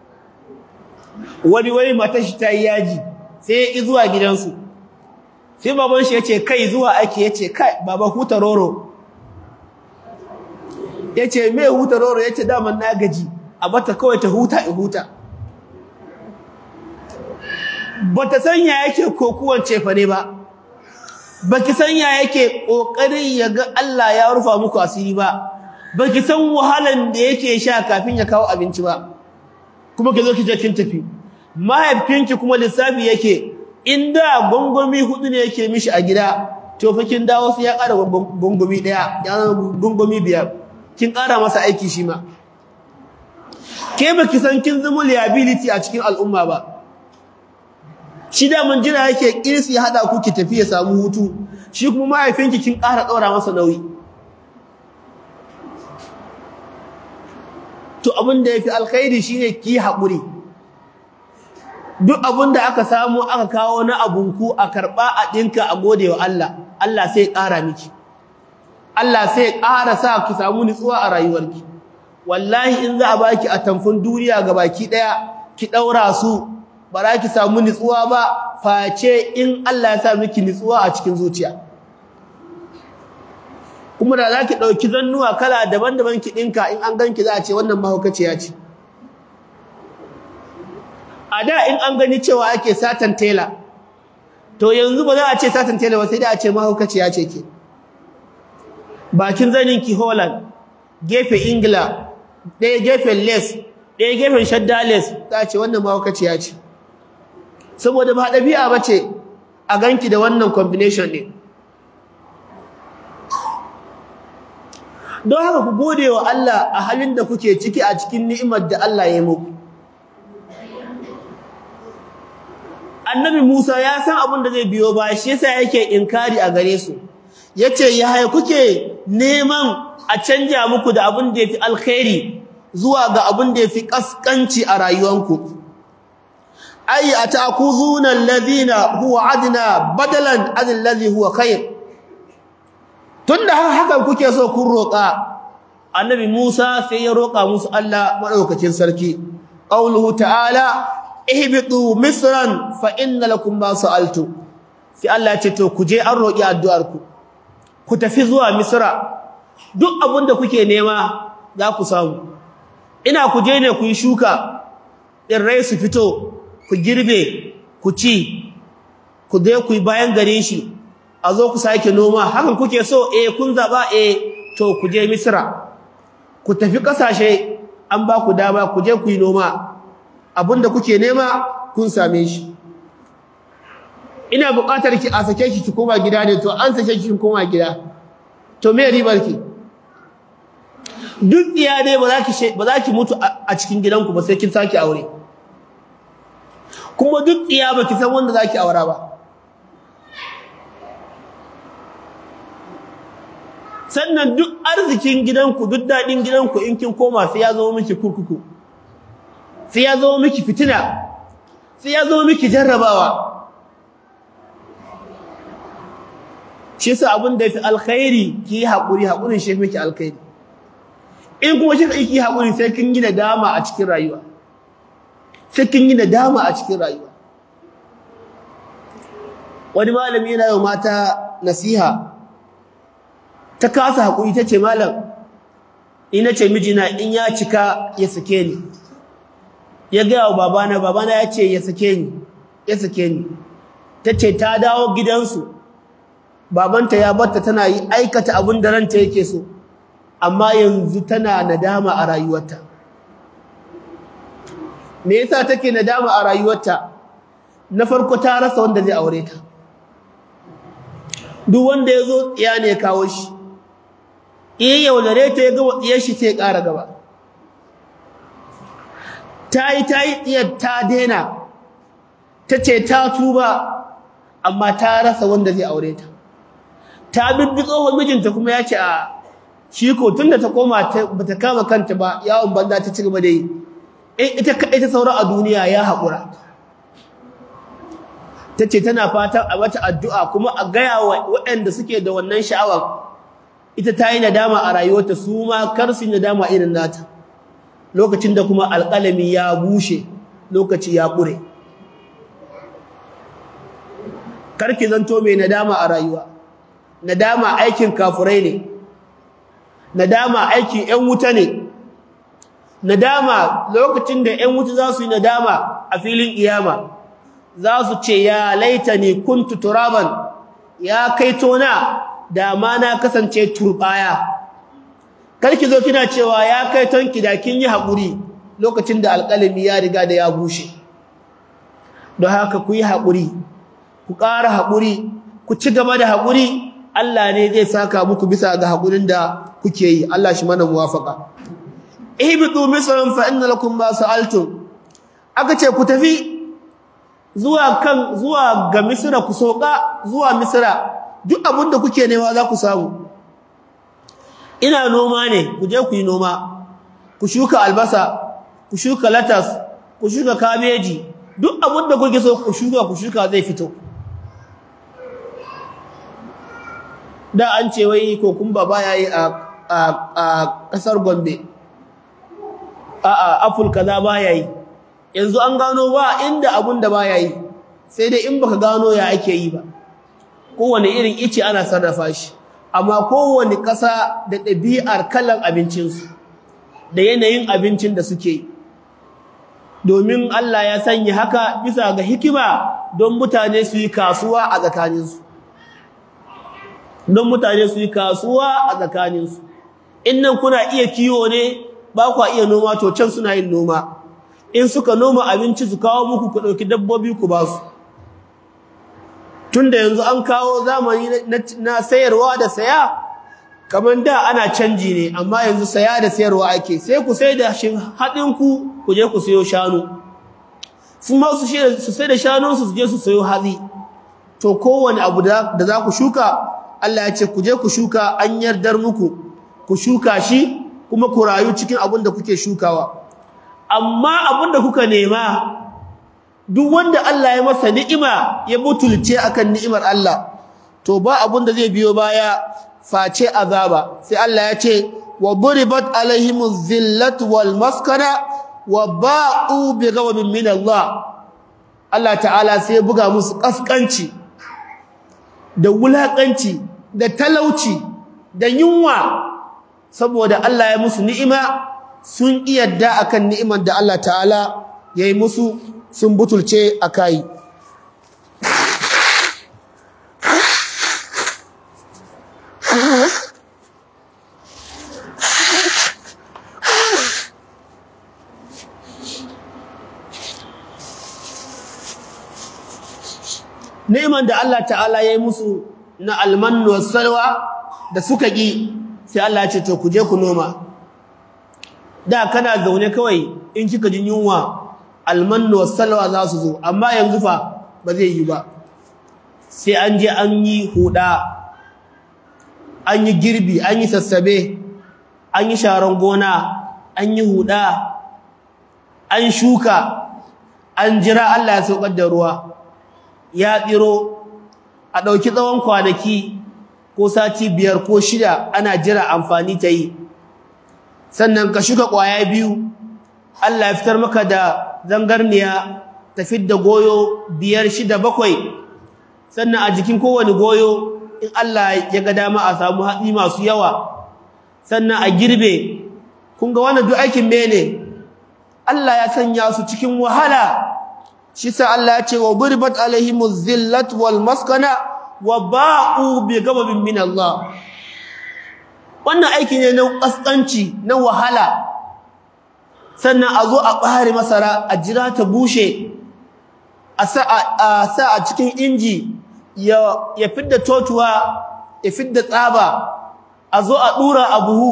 wani wani matashi ta yi yaji sai ya zuwa gidansu sai baban shi ya ce kai zuwa ake ya ce kai baba huta roro ya ce me huta roro ya ce daman na gaji a bata kawai ta huta in huta bata sanya yake kokuwan cefa ne ba baki sanya yake kokarin ya ga Allah ya rufa muku asiri ba baki san wahalan da yake sha kafin ya kawo abinci ba kuma ki zo ki je kin tafi mahaifinki kuma lissafi yake inda gongomi hudu ne yake mishi a gida to fa kin dawo sai ya ƙara gongomi daya ya gongomi biyar kin ƙara masa aiki shi ma ke baki san kin zama liability a cikin al'umma ba shi da mun jira yake kirsi ya hada ku ki tafi ya samu hutu shi kuma mahaifinki kin ƙara daura masa nauyi to abin da yafi alkhairi shine ki haƙuri duk abin da aka samu aka kawo na abunku a karba a dinka a gode wa Allah Allah sai ƙara miki Allah sai ƙara sa ki samu nutsuwa a rayuwarki wallahi in za a baki a tamfin duniya ga baki daya ki daura su ba za ki samu nutsuwa ba face in Allah ya sa miki nutsuwa a cikin zuciya kuma da zaki dauki zannuwa kala daban-daban ki dinka in an ganki za a ce wannan mahaukaciya ce a da in an gani cewa ake satan tela to yanzu ba za a ce satan tela ba sai da a ce mahaukaciya ce ke bakin zanin ki Holland gefe Ingila ɗaya gefen les ɗaya gefen shadda les za a ce wannan mahaukaciya ce saboda ba ɗabi'a ba ce a ganki da wannan combination ɗin don haka ku gode wa Allah a halin da kuke ciki a cikin ni'imar da Allah ya yi muku annabi Musa ya san abin da zai biyo ba shi yasa yake inkari a gare su yace ya haye kuke neman a canja muku da abin da yafi alkhairi zuwa ga abin da yafi kaskanci a rayuwanku ay atakuzuna alladhina huwa adna badalan an alladhi huwa khair tunda hakan kuke so kun roka annabi Musa sai ya roka musu Allah madaukakin sarki qauluhu ta'ala ihbitu misran fa inna lakum ma sa'altu sai Allah ya ce to ku je an roki addu'ar ku ku tafi zuwa misra duk abinda kuke nema za ku samu ina ku je ne ku yi shuka irrai su fito ku girbe ku ci ku je ku yi bayan gare shi a zo ku sake noma hakan kuke so eh kun zaba eh to ku je misra ku tafi kasashe an ba ku dama ku je ku yi noma abinda kuke nema kun same shi ina buƙatar ki a sake ki ki koma gida ne to an sake ki koma gida to me ribar ki duk iya dai ba za ki ba za ki mutu a cikin gidanku ba sai kin saki aure kuma duk iya ba ki san wanda za ki aura ba sannan duk arzikin gidanku duk daɗin gidanku in kin koma sai ya zama miki kurkuku sai ya zama miki fitina sai ya zama miki jarrabawa shi yasa abin da yafi alkhairi ki hakuri hakurin shi miki alkhairi in kuma shi ki hakuri sai kin yi nadama a cikin rayuwa sai kin yi nadama a cikin rayuwa wani malami yana yi mata nasiha ta kasa hakuri tace malam ina ce mijina in ya cika ya sake ni ya gaya wa babana babana ya ce ya sake ni ya sake ni tace ta dawo gidansu babanta ya batta tana yi aikata abin da ranta yake so amma yanzu tana nadama a rayuwarta me yasa take nadama a rayuwarta na farko ta rasa wanda zai aure ta duk wanda yazo tsiya ne kawo shi iya yaudare ta ya ga tsiyar shi sai ƙara gaba ta yi ta yi tsiyar ta daina ta ce ta tuba amma ta rasa wanda zai aure ta ta bibbi tsohon mijinta kuma ya ce a shi ko tunda ta koma bata kama kanta ba yawon banza ta ci gaba da yi ita kaɗai ta saura a duniya ya haƙura ta ce tana fatan a mata addu'a kuma a gaya wa waɗanda suke da wannan sha'awar ita ta yi nadama a rayuwarta su ma kar su yi nadama irin nata lokacin da kuma alƙalami ya bushe lokaci ya ƙure karki zanto mai nadama a rayuwa nadama aikin kafurai ne nadama aikin ƴan wuta ne nadama lokacin da ƴan wuta za su yi nadama a filin iyama za su ce ya laitani kuntu turaban ya kaito na da ma na kasance turbaya karki zo kina cewa ya kaitonki da kin yi haƙuri lokacin da alƙalami ya riga da ya bushe don haka ku yi haƙuri ku ƙara haƙuri ku ci gaba da haƙuri Allah ne zai saka muku bisa ga haƙurin da kuke yi Allah shi mana muwafaka ihbitu misran fa inna lakum ma sa'altum aka ce ku tafi zuwa kan zuwa ga misra ku soka zuwa misra duk abin da kuke nema za ku samu ina noma ne ku je ku yi noma ku shuka albasa ku shuka latas ku shuka kabeji duk abin da kuke so ku shuka ku shuka zai fito da an ce wai kokumba baya yi a a a kasar Gombe a a apple kaza baya yi yanzu an gano ba inda abun da baya yi sai dai in baka gano ya ake yi ba kowane irin ice ana sarrafa shi amma kowane ƙasa da ɗabi'ar kalan abincinsu da yanayin abincin da suke domin Allah ya sanya haka bisa ga hikima don mutane su yi kasuwa a tsakaninsu don mutane su yi kasuwa a tsakaninsu in nan kuna iya kiwo ne ba kwa iya noma to can suna yin noma in suka noma abinci su kawo muku ku ɗauki dabbobi ku ba su tunda yanzu an kawo zamani na sayarwa da saya kamar da ana canji ne amma yanzu saya da sayarwa ake sai ku sai da shin haɗin ku ku je ku sayo shanu su ma su sai da shanun su je su sayo hatsi to kowane abu da za ku shuka Allah ya ce ku je ku shuka an yardar muku ku shuka shi kuma ku rayu cikin abin da kuke shukawa amma abin da kuka nema duk wanda Allah ya masa ni'ima ya butulce akan ni'imar Allah to ba abun da zai biyo baya face azaba sai Allah ya ce wa duribat alaihimuz zillatu wal maskana wa ba'u bi ghadabin min Allah Allah ta'ala sai buga musu kaskanci da wulakanci da talauci da yunwa saboda Allah ya musu ni'ima sun iyadda akan ni'imar da Allah ta'ala yayi musu sun butulce a kayi neman da Allah ta'ala ya yi musu na almannu salwa da suka ƙi sai Allah ya ce to ku je ku noma da kana zaune kawai in kika jin yunwa almannu wassalwa za su zo amma yanzu fa ba zai yi ba sai an je an yi huda an yi girbi an yi sassabe an yi sharon gona an yi huda an shuka an jira Allah ya saukar da ruwa ya tsiro a ɗauki tsawon kwanaki ko sati biyar ko shida ana jira amfani ta yi sannan ka shuka ƙwaya biyu Allah ya fitar maka da zangarniya ta fidda goyo biyar shida bakwai sannan a jikin kowane goyo in Allah ya ga dama a samu hatsi masu yawa sannan a girbe kun ga wannan duk aikin mene Allah ya sanya su cikin wahala shi sa Allah ya ce wa burbat alaihimuz zillat wal maskana wa ba'u bi ghadabin min Allah wannan aiki ne na kaskanci na wahala sannan a zo a ɓare masara a jira ta bushe a sa a cikin inji ya fidda totuwa ya fidda tsaba a zo a ɗura a buhu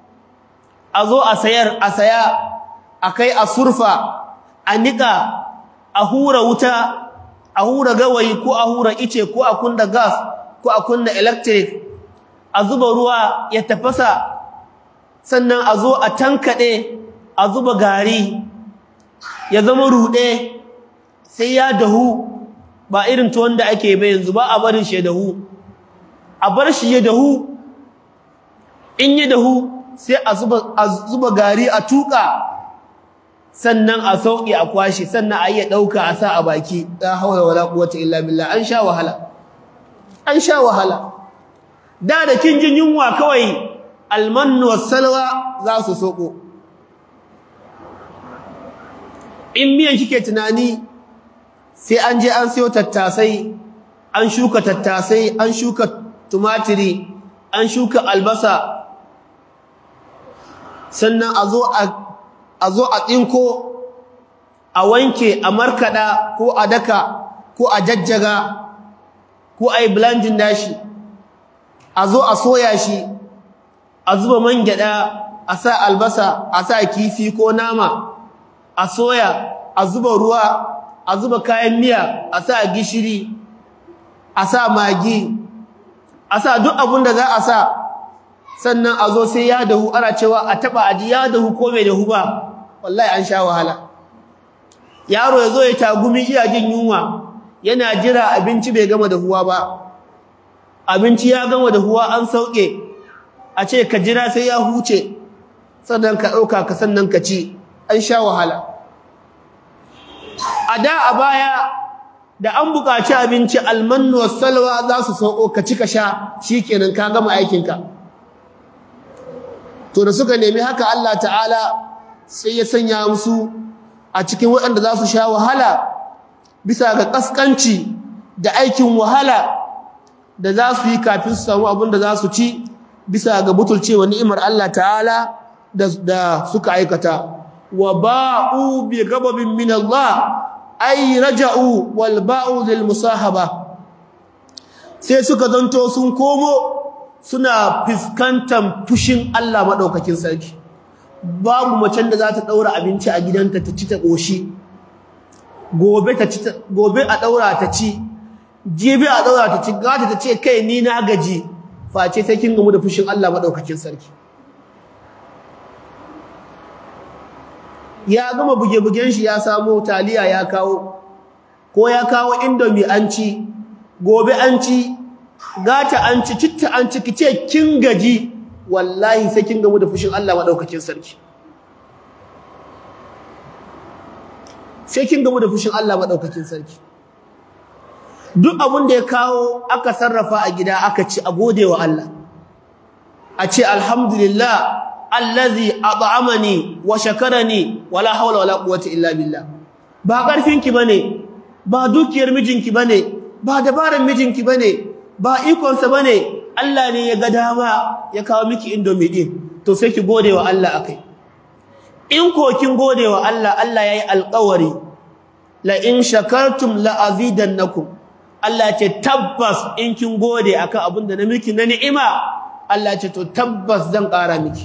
a zo a sayar a saya a kai a surfa a niƙa a hura wuta a hura gawayi ko a hura ice ko a kunna gas ko a kunna electric a zuba ruwa ya tafasa sannan a zo a tankaɗe a zuba gari ya zama ruɗe sai ya dahu ba irin ta wanda ake bai yanzu ba a barin shi ya dahu a bar shi ya dahu in ya dahu sai a zuba gari a tuƙa sannan a sauƙi a kwashi sannan a iya ɗauka a sa a baki la hawla wala quwwata illa billah an sha wahala an sha wahala da da kin jin yunwa kawai almannu wassalwa za su soko in miyan kike tunani sai an je an sayo tattasai an shuka tattasai an shuka tumatiri an shuka albasa sannan a zo a a zo a tsinko a wanke a markada ko a daka ko a jajjaga ko a yi blending dashi a zo a soya shi a zuba man gyada a sa albasa a sa kifi ko nama a soya a zuba ruwa a zuba kayan miya a sa gishiri a sa magi a sa duk abin da za a sa sannan a zo sai ya dahu ana cewa a taba aji ya dahu ko bai dahu ba wallahi an sha wahala yaro ya zo ya tagumi iya jin yunwa yana jira abinci bai gama dahuwa ba abinci ya gama dahuwa an sauke a ce ka jira sai ya huce sannan ka ɗauka ka sannan ka ci an sha wahala a da a baya da an buƙaci abinci almannu salwa za su sauko ka ci ka sha shikenan ka gama aikinka to da suka nemi haka Allah ta'ala sai ya sanya musu a cikin waɗanda za su sha wahala bisa ga ƙasƙanci da aikin wahala da za su yi kafin su samu abin da za su ci bisa ga butulcewa ni'imar Allah ta'ala da suka aikata wa ba'u bi ghadabin min Allah ay raja'u wal ba'u lil musahaba sai suka zanto sun komo suna fiskantar fushin Allah madaukakin sarki babu macen da za ta daura abinci a gidanta ta ci ta koshi gobe ta ci gobe a daura ta ci jibi a daura ta ci gata ta ce kai ni na gaji face sai kin gamu da fushin Allah madaukakin sarki ya gama buge-bugen shi ya samo taliya ya kawo ko ya kawo indomi an ci gobe an ci gata an ci citta an ci kice kin gaji wallahi sai kin gamu da fushin Allah madaukakin sarki sai kin gamu da fushin Allah madaukakin sarki duk abin da ya kawo aka sarrafa a gida aka ci a gode wa Allah a ce alhamdulillah allazi at'amani wa shakarani wala hawla wala quwwata illa billah ba karfinki bane ba dukiyar mijinki bane ba dabaran mijinki bane ba ikon sa bane Allah ne ya ga dama ya kawo miki indomie din to sai ki gode wa Allah akai in ko kin gode wa Allah Allah yayi alƙawari la in shakartum la azidannakum Allah ce tabbas in kin gode akan abin da na miki na ni'ima Allah ce to tabbas zan ƙara miki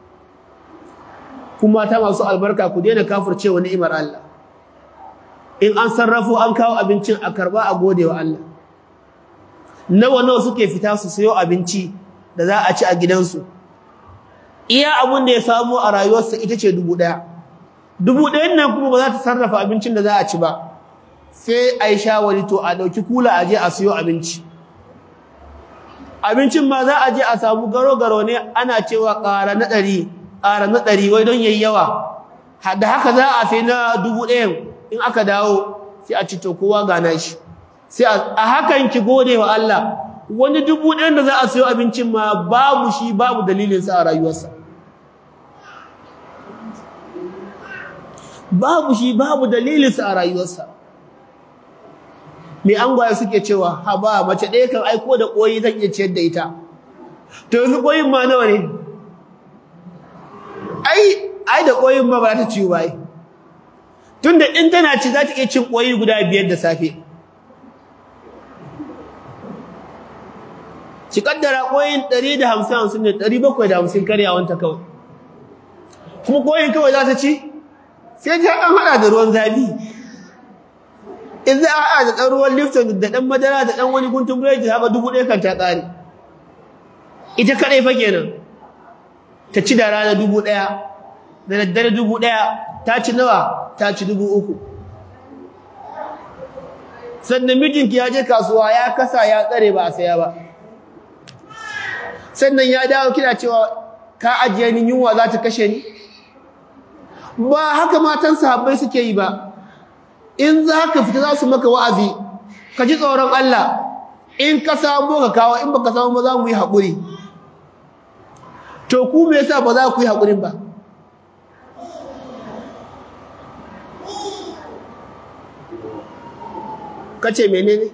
kuma ta masu albarka ku daina kafircewa ni'imar Allah in an sarrafo an kawo abincin a karba a gode wa Allah nawa nawa suke fita su sayo abinci da za a ci a gidansu iya abun da ya samu a rayuwarsa ita ce dubu ɗaya dubu ɗayan nan kuma ba za ta sarrafa abincin da za a ci ba sai a yi shawari to a ɗauki kula a je a siyo abinci abincin ma za a je a samu garo-garo ne ana cewa ƙara na ɗari ƙara na ɗari wai don yayi yawa da haka za a sai na dubu ɗayan in aka dawo sai a ci to kowa gana shi sai a hakan ki gode wa Allah wani dubu ɗayan da za a siyo abincin ma babu shi babu dalilinsa a rayuwarsa babu shi babu dalilinsa a rayuwarsa mai angwaye suke cewa ha ba mace ɗaya kan aiko da ƙoyi zan iya ciyar da ita to yanzu ƙoyin ma nawa ne ai ai da ƙoyin ma ba ta ciwo ba tunda in tana ci za ta iya cin ƙoyi guda biyar da safe ki kaddara ƙoyin ɗari da hamsin hamsin ne ɗari bakwai da hamsin karyawanta kawai kuma ƙoyin kawai za ta ci sai ta an haɗa da ruwan zafi in za a haɗa da ɗan ruwan lifton da ɗan madara da ɗan wani guntun biredi haka dubu ɗaya kan ta ƙare ita kaɗai fa kenan ta ci da rana dubu ɗaya da daddare dubu ɗaya ta ci nawa ta ci dubu uku sannan mijinki ya je kasuwa ya kasa ya tsare ba a saya ba sannan ya dawo kina cewa ka ajiye ni yunwa za ta kashe ni ba haka matan sahabbai suke yi ba in za ka fita za su maka wa'azi ka ji tsoron Allah in ka samu ka kawo in baka samu ba za mu yi haƙuri to ku me yasa ba za ku yi haƙurin ba kace menene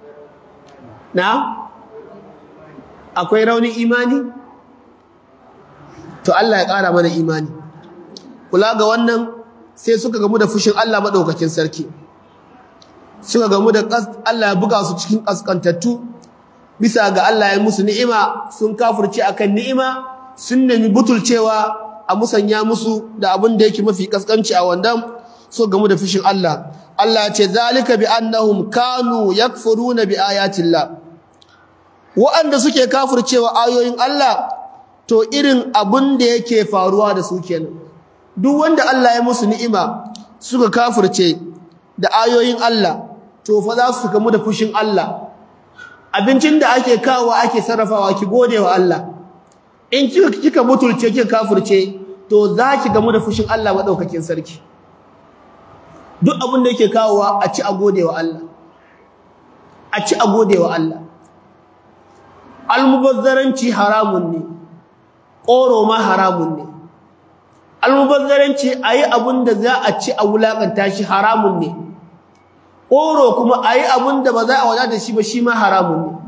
na akwai raunin imani to Allah ya ƙara mana imani kula ga wannan sai suka gamu da fushin Allah madaukakin sarki suka gamu da Allah ya buga su cikin kaskantattu bisa ga Allah ya musu ni'ima sun kafirce akan ni'ima sun nemi butulcewa a musanya musu da abin da yake mafi kaskanci a wandan so gamu da fushin Allah Allah ya ce zalika bi annahum kanu yakfuruna bi ayatillah wa'anda suke kafircewa ayoyin Allah to irin abin da yake faruwa da su kenan duk wanda Allah ya musu ni'ima suka kafirce da ayoyin Allah to fa za su gamu da fushin Allah abincin da ake kawo ake sarrafawa ki gode wa Allah in kika kika mutulce kika kafirce to za ki gamu da fushin Allah madaukakin sarki duk abin da yake kawowa a ci a gode wa Allah a ci a gode wa Allah almubazzaranci haramun ne ƙoro ma haramun ne almubazzaranci a yi abin da za a ci a wulaƙanta shi haramun ne ƙoro kuma a yi abin da ba za a wadata shi ba shi ma haramun ne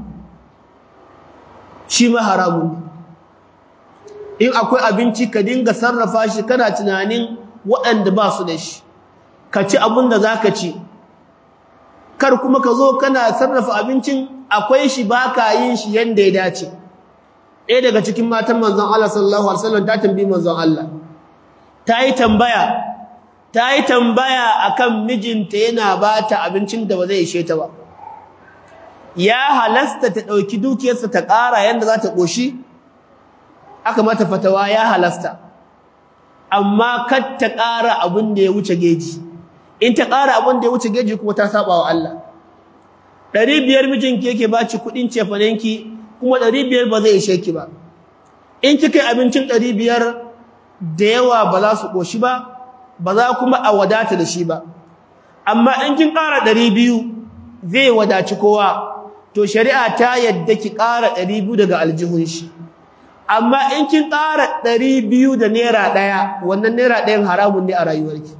shi ma haramun ne in akwai abinci ka dinga sarrafa shi kana tunanin waɗanda ba su da shi ka ci abin da za ka ci kar kuma ka zo kana sarrafa abincin akwai shi ba ka yin shi yadda ya dace ɗaya daga cikin matan manzon Allah sallallahu alaihi wasallam ta tambayi manzon Allah ta yi tambaya ta yi tambaya akan mijinta yana ba ta abincin da ba zai ishe ta ba ya halasta ta ɗauki dukiyarsa ta ƙara yadda za ta ƙoshi aka mata fatawa ya halasta amma kar ta ƙara abin da ya wuce geji in ta ƙara abin da ya wuce geji kuma ta saba wa Allah ɗari biyar mijinki yake ba ci kuɗin cefanenki kuma ɗari biyar ba zai ishe ki ba in kika yi abincin ɗari biyar da yawa ba za su ƙoshi ba ba za kuma a wadata da shi ba amma in kin ƙara ɗari biyu zai wadaci kowa to shari'a ta yadda ki ƙara ɗari biyu daga aljihun shi amma in kin ƙara ɗari biyu da naira ɗaya wannan naira ɗayan haramun ne a rayuwarki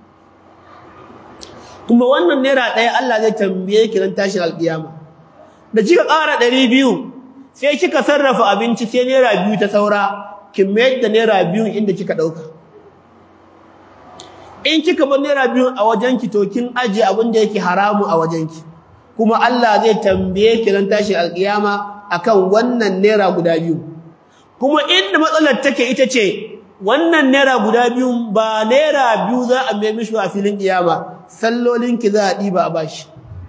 kuma wannan naira ɗaya Allah zai tambaye ki ran tashin alƙiyama da kika ƙara ɗari biyu sai kika sarrafa abinci sai naira biyu ta saura ki mayar da naira biyu inda kika ɗauka in kika bar naira biyu a wajenki to kin aje abin da yake haramu a wajenki kuma Allah zai tambaye ki ran tashin alƙiyama akan wannan naira guda biyu kuma inda matsalar take ita ce wannan naira guda biyu ba naira biyu za a mai mishi a filin kiyama sallolinki za a ɗiba a bashi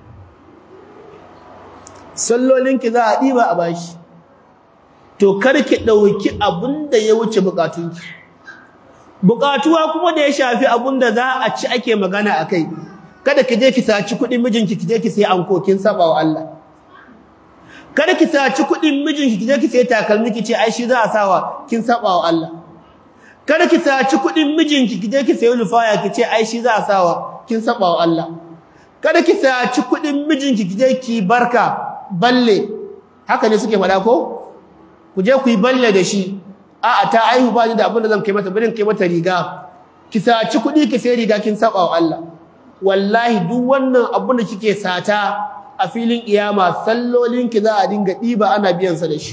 sallolinki za a ɗiba a bashi to karki ɗauki abin da ya wuce buƙatunki buƙatuwa kuma da ya shafi abin da za a ci ake magana a kai kada ki je ki saci kuɗin mijinki ki je ki sai anko kin saba wa Allah kada ki saci kuɗin mijinki ki je ki sai takalmi ki ce ai shi za a sawa kin saba wa Allah kada ki saci kuɗin mijinki ki je ki sayi lufaya ki ce ai shi za a sawa kin saba wa Allah kada ki saci kuɗin mijinki ki je ki barka balle haka ne suke faɗa ko ku je ku yi balle da shi a'a ta aihu ba ni da abin da zan kai mata bari kai mata riga ki saci kuɗi ki sai riga kin saba wa Allah wallahi duk wannan abin da kike sata a filin iyama sallolinki za a dinga ɗiba ana biyan sa da shi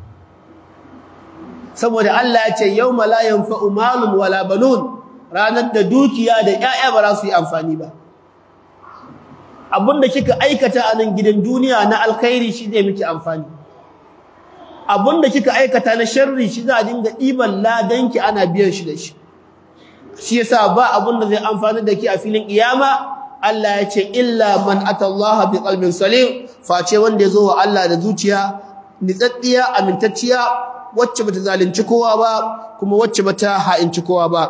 saboda Allah ya ce yawma la yanfa'u malun wala banun ranar da dukiya da ƴaƴa ba za su yi amfani ba abinda kika aikata a nan gidan duniya na alkhairi shi zai miki amfani abinda kika aikata na sharri shi za a dinga ɗiban ladanki ana biyan shi da shi shi yasa ba abinda zai amfani da ki a filin kiyama Allah ya ce illa man atallaha bi qalbin salim face wanda ya zo wa Allah da zuciya nitsattiya amintacciya wacce bata zalunci kowa ba kuma wacce bata ha'inci kowa ba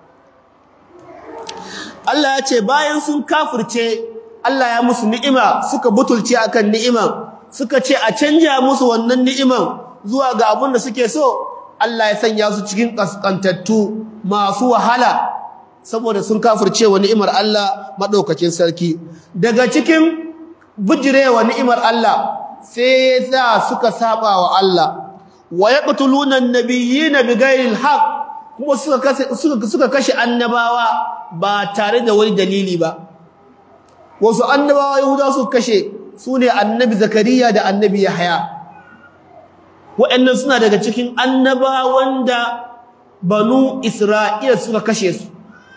Allah ya ce bayan sun kafirce Allah ya musu ni'ima suka butulce akan ni'iman suka ce a canja musu wannan ni'iman zuwa ga abin da suke so Allah ya sanya su cikin kaskantattu masu wahala saboda sun kafirce wa ni'imar Allah madaukakin sarki daga cikin bijirewa ni'imar Allah sai za suka saba wa Allah wa yaqtuluna an-nabiyina bighairi al-haq kuma suka kashe suka suka kashe annabawa ba tare da wani dalili ba wasu annabawa yahuda suka kashe sune annabi zakariya da annabi yahya waɗannan suna daga cikin annabawan da banu isra'ila suka kashe su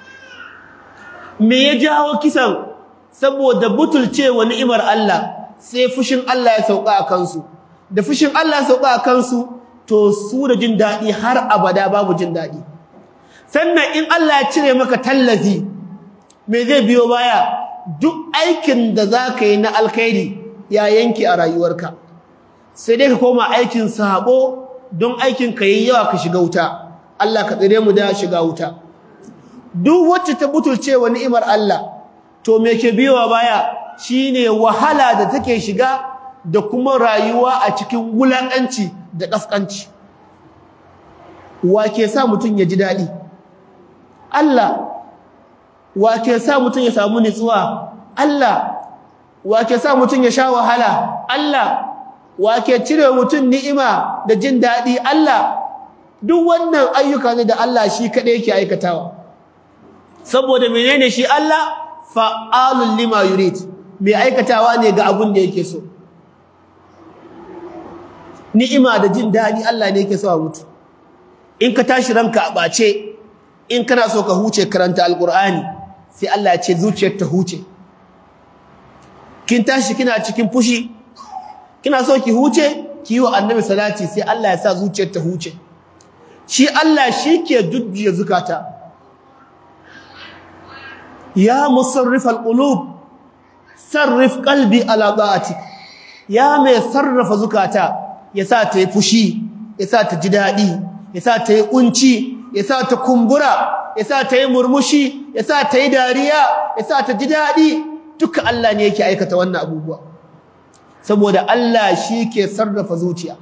me ya jawo kisan saboda butulcewa ni'imar Allah sai fushin Allah ya sauka a kansu da fushin Allah ya sauka a kansu to su da jin daɗi har abada babu jin daɗi sannan in Allah ya cire maka tallafi me zai biyo baya duk aikin da za ka yi na alkhairi ya yanke a rayuwarka sai dai ka koma aikin sabo don aikin ka yi yawa ka shiga wuta Allah ka tsire mu da shiga wuta duk wacce ta butulce wa ni'imar Allah to me ke biyowa baya shine wahala da take shiga da kuma rayuwa a cikin wulakanci da kaskanci wa ke sa mutun ya ji dadi Allah wa ke sa mutun ya samu nutsuwa Allah wake sa mutum ya sha wahala Allah wake cire mutum ni'ima da jin daɗi Allah duk wannan ayyuka ne da Allah shi kaɗai yake aikatawa saboda menene shi Allah fa'alun lima yurid mai aikatawa ne ga abun da yake so ni'ima da jin daɗi Allah ne yake so a mutu in ka tashi ranka a ɓace in kana so ka huce karanta alƙur'ani sai Allah ya ce zuciyar ta huce kin tashi kina cikin fushi kina so ki huce ki yi wa annabi salati sai Allah ya sa zuciyar ta huce shi Allah shi ke jujjuya zukata ya musarrif alqulub sarrif qalbi ala ta'atik ya mai sarrafa zukata ya sa ta yi fushi ya sa ta ji daɗi ya sa ta yi kunci ya sa ta kumbura ya sa ta yi murmushi ya sa ta yi dariya ya sa ta ji daɗi duka Allah ne yake aikata wannan abubuwa saboda Allah shi ke sarrafa zuciya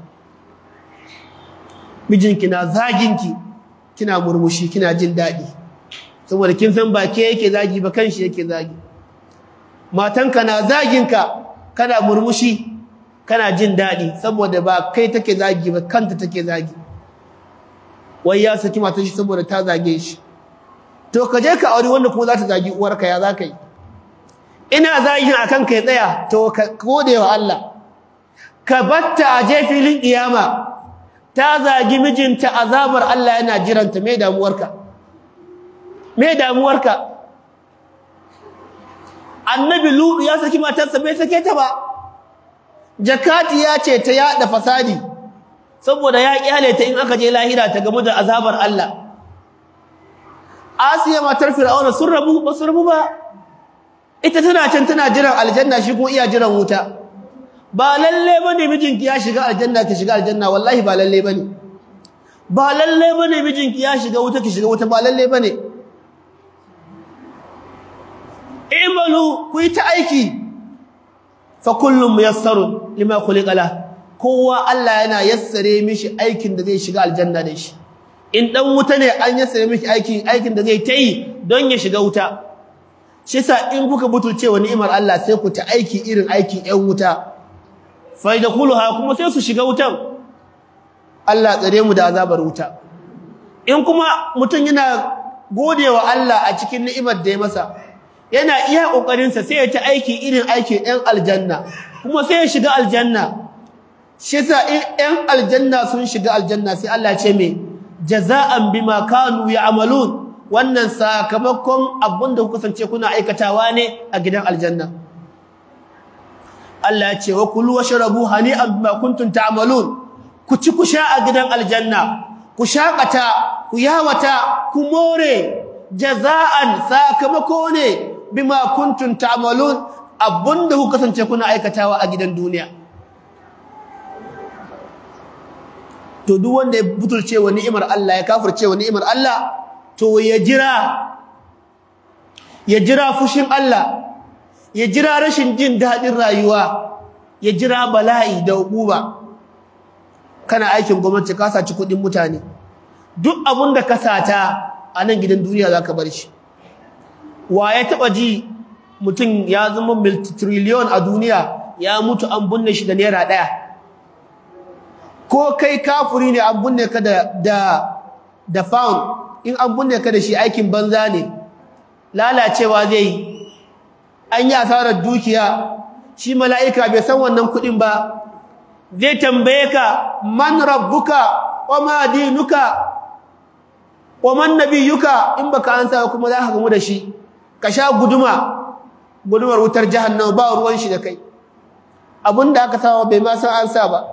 mijinki na zaginki kina murmushi kina jin daɗi saboda kin san ba ke yake zagi ba kanshi yake zagi matanka na zaginka kana murmushi kana jin daɗi saboda ba kai take zagi ba kanta take zagi wai ya saki matar shi saboda ta zage shi to ka je ka aure wanda kuma za ta zagi uwarka ya za ka yi ina zagin akan kai tsaya to ka gode wa Allah ka batta a je filin kiyama ta zagi mijinta azabar Allah yana jiranta me damuwarka me damuwarka annabi lutu ya saki matarsa bai sake ta ba jakati ya ce ta yada fasadi saboda ya kyale ta in aka je lahira ta gamu da azabar Allah Asiya matar Fir'auna sun rabu ba su rabu ba ita tana can tana jiran aljanna shi kuma iya jiran wuta ba lalle bane mijinki ya shiga aljanna ki shiga aljanna wallahi ba lalle bane ba lalle bane mijinki ya shiga wuta ki shiga wuta ba lalle bane imalu ku yi ta aiki fa kullum muyassarun lima khuliqa la kowa Allah yana yassare mishi aikin da zai shiga aljanna da shi in dan wuta ne an yassare mishi aikin aikin da zai ta yi don ya shiga wuta shi yasa in kuka butulce wa ni'imar Allah sai ku ta aiki irin aikin ƴan wuta fa yadkhuluha kuma sai su shiga wutan Allah tsare mu da azabar wuta in kuma mutum yana godewa Allah a cikin ni'imar da ya masa yana iya kokarin sa sai ya ta aiki irin aikin ƴan aljanna kuma sai ya shiga aljanna shi yasa in ƴan aljanna sun shiga aljanna sai Allah ya ce me jaza'an bima kanu ya'malun wannan sakamakon abin da kuka kasance kuna aikatawa ne a gidan aljanna Allah ya ce wa kulu washrabu hani'an bima kuntum ta'malun ku ci ku sha a gidan aljanna ku shakata ku yawata ku more jaza'an sakamako ne bima kuntum ta'malun abinda kuka kasance kuna aikatawa a gidan duniya to duk wanda ya butulce wa ni'imar Allah ya kafirce wa ni'imar Allah to ya jira ya jira fushin Allah ya jira rashin jin daɗin rayuwa ya jira bala'i da hukuma kana aikin gwamnati ka saci kuɗin mutane duk abin da ka sata a nan gidan duniya za ka bar shi wa ya taɓa ji mutum ya zama multitriliyon a duniya ya mutu an binne shi da naira ɗaya ko kai kafuri ne an binne ka da da pound in an binne ka da shi aikin banza ne lalacewa zai yi an yi asarar dukiya shi mala'ika bai san wannan kuɗin ba zai tambaye ka man rabbuka wa ma dinuka wa man nabiyuka in baka ansa kuma za ka gamu da shi ka sha guduma gudumar wutar jahannama ba ruwan shi da kai abinda aka sawa bai ma san ansa ba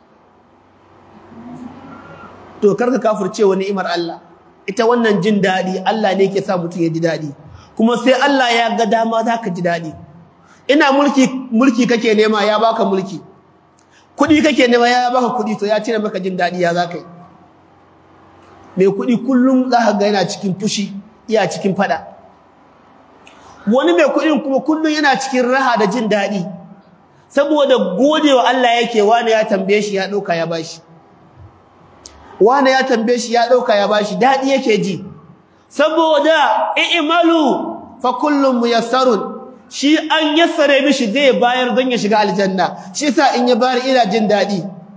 to karka kafirce wa ni'imar Allah ita wannan jin daɗi Allah ne yake sa mutum ya ji daɗi kuma sai Allah ya ga dama za ka ji daɗi ina mulki mulki kake nema ya baka mulki kuɗi kake nema ya baka kuɗi to ya cire maka jin daɗi ya za ka yi mai kuɗi kullum za ka ga yana cikin fushi iya cikin faɗa wani mai kuɗin kuma kullum yana cikin raha da jin daɗi saboda godewa Allah yake wani ya tambaye shi ya ɗauka ya bashi wani ya tambaye shi ya ɗauka ya bashi daɗi yake ji saboda i'malu fa kullum muyassarun shi an yassare mishi zai bayar don ya shiga aljanna shi yasa in ya bayar ina jin daɗi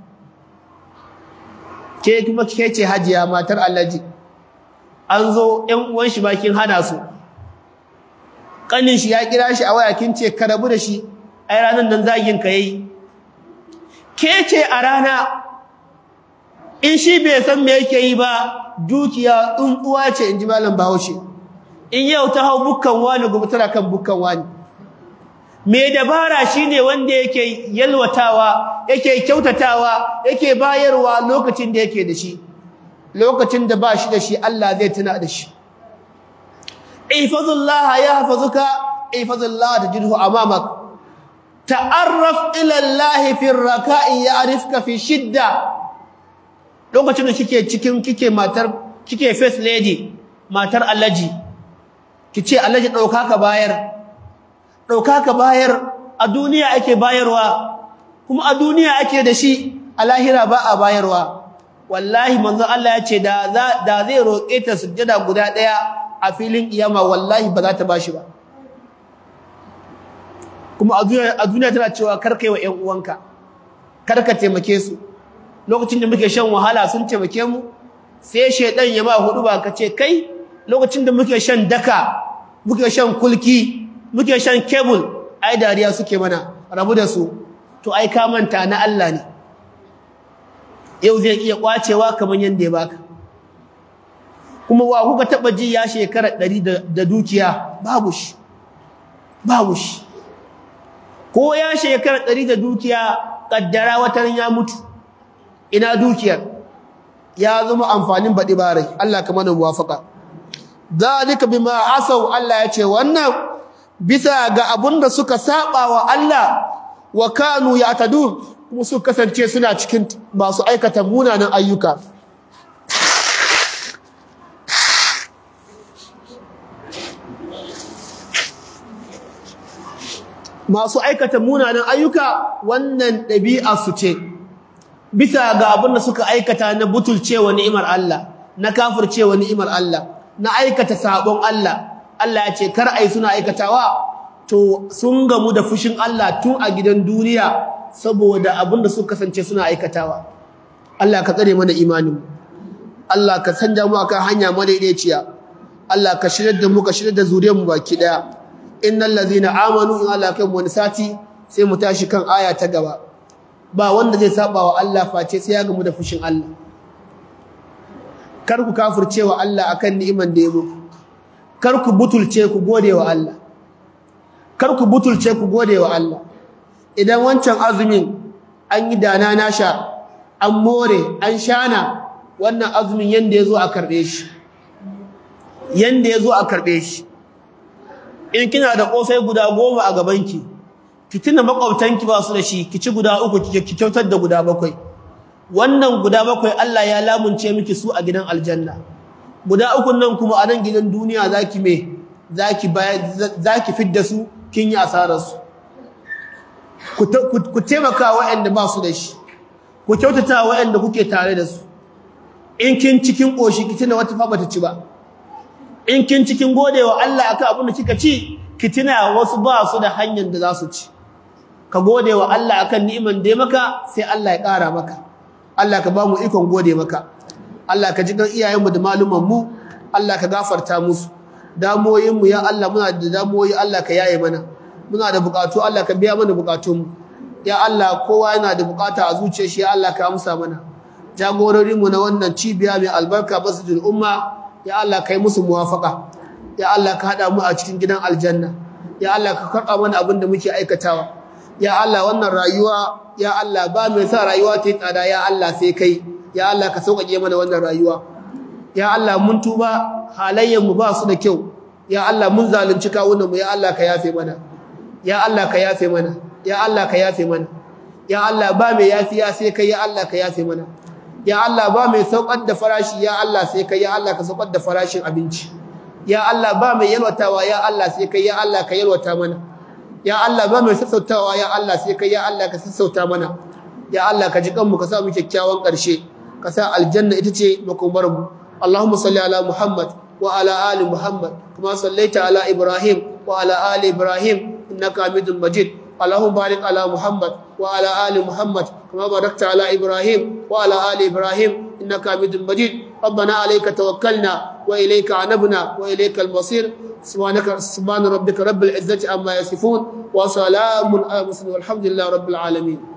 ke kuma ke ce hajiya matar Alhaji an zo ƴan uwan shi bakin hana su kanin shi ya kira shi a waya kin ce ka rabu da shi ai ranan nan zagin ka yayi ke ce a rana in shi bai san me yake yi ba dukiya in uwa ce in ji malam Bahaushe in yau ta hau bukkan wani gobe tana kan bukkan wani me dabara shine wanda yake yalwatawa yake kyautatawa yake bayarwa lokacin da yake da shi lokacin da ba shi da shi Allah zai tuna da shi ihfazullah yahfazuka ihfazullah tajidhu amamak ta'arraf ila Allah fi ar-raka'i ya'rifka fi shidda lokacin da kike cikin kike matar kike first lady matar Alhaji kice Alhaji dauka ka bayar dauka ka bayar a duniya ake bayarwa kuma a duniya ake da shi a lahira ba a bayarwa wallahi manzo Allah ya ce da da zai roke ta sujjada guda daya a filin kiyama wallahi ba za ta bashi ba kuma a duniya tana cewa karkai wa ƴan uwanka karka taimake su lokacin da muke shan wahala sun taimake mu sai shedan ya ma hudu ba kace kai lokacin da muke shan daka muke shan kulki muke shan cable ai dariya suke mana rabu da su to ai ka manta na Allah ne yau zai iya kwacewa kaman yanda ya baka kuma wa kuka taba ji ya shekara 100 da dukiya babu shi babu shi ko ya shekara 100 da dukiya kaddara watan ya mutu ina dukiyar ya zama amfanin baɗi barai Allah ka mana muwafaka zalika bima asaw Allah ya ce wannan bisa ga abunda suka saba wa Allah wa kanu ya'tadun kuma su kasance suna cikin masu aikata munanan ayyuka masu aikata munanan ayyuka wannan ɗabi'a su ce bisa ga abin da suka aikata na butulcewa ni'imar Allah na kafircewa ni'imar Allah na aikata sabon Allah Allah ya ce kar ai suna aikatawa to sun gamu da fushin Allah tun a gidan duniya saboda abin da suka kasance suna aikatawa Allah ka tsare mana imanin Allah ka sanja mu akan hanya madaidaiciya Allah ka shirye da mu ka shirye da zuriyar mu baki daya innal ladhina amanu in Allah kai mu wani sati sai mu tashi kan aya ta gaba ba wanda zai saba wa Allah face sai ya gamu da fushin Allah kar ku kafirce wa Allah akan ni'iman da ya muku kar ku butulce ku gode wa Allah kar ku butulce ku gode wa Allah idan wancan azumin an yi dana nasha an more an shana wannan azumin yanda yazo a karbe shi yanda yazo a karbe shi in kina da kosai guda goma a gabanki ki tuna makwabtanki ba su da shi ki ci guda uku ki kyautar da guda bakwai wannan guda bakwai Allah ya lamunce miki su a gidan aljanna guda uku nan kuma a nan gidan duniya zaki me zaki zaki fidda su kin yi asarar su ku taimaka waɗanda ba su da shi ku kyautata waɗanda kuke tare da su in kin cikin koshi ki tuna wata fa bata ci ba in kin cikin godewa Allah akan abin da kika ci ki tuna wasu ba su da hanyar da za su ci ka gode wa Allah akan ni'iman da ya maka sai Allah ya ƙara maka Allah ka ba mu ikon gode maka Allah ka ji kan iyayenmu da malumanmu Allah ka gafarta musu damoyinmu ya Allah muna da damoyi Allah ka yaye mana muna da bukatu Allah ka biya mana bukatunmu ya Allah kowa yana da bukata a zuciyar shi ya Allah ka amsa mana jagororinmu na wannan cibiya mai albarka masjidul umma ya Allah kai musu muwafaka ya Allah ka hada mu a cikin gidan aljanna ya Allah ka karɓa mana abin da muke aikatawa ya Allah wannan rayuwa ya Allah ba mai sa rayuwa ta tsada ya Allah sai kai ya Allah ka sauƙaƙe mana wannan rayuwa ya Allah mun tuba halayyar mu ba su da kyau ya Allah mun zalunci kawunan mu ya Allah ka yafe mana ya Allah ka yafe mana ya Allah ka yafe mana ya Allah ba mai yafiya sai kai ya Allah ka yafe mana ya Allah ba mai saukar da farashi ya Allah sai kai ya Allah ka saukar da farashin abinci ya Allah ba mai yalwatawa ya Allah sai kai ya Allah ka yalwata mana ya Allah ba mai sassautawa ya Allah sai kai ya Allah ka sassauta mana ya Allah ka ji kanmu ka sa mu kyakkyawan ƙarshe ka sa aljanna ita ce makomar mu Allahumma salli ala Muhammad wa ala ali Muhammad kama sallaita ala Ibrahim wa ala ali Ibrahim إنك حميد مجيد اللهم بارك على محمد وعلى آل محمد كما باركت على إبراهيم وعلى آل إبراهيم إنك حميد مجيد ربنا عليك توكلنا وإليك عنبنا وإليك المصير سبحانك سبحان ربك رب العزة عما يصفون وسلام على المرسلين والحمد لله رب العالمين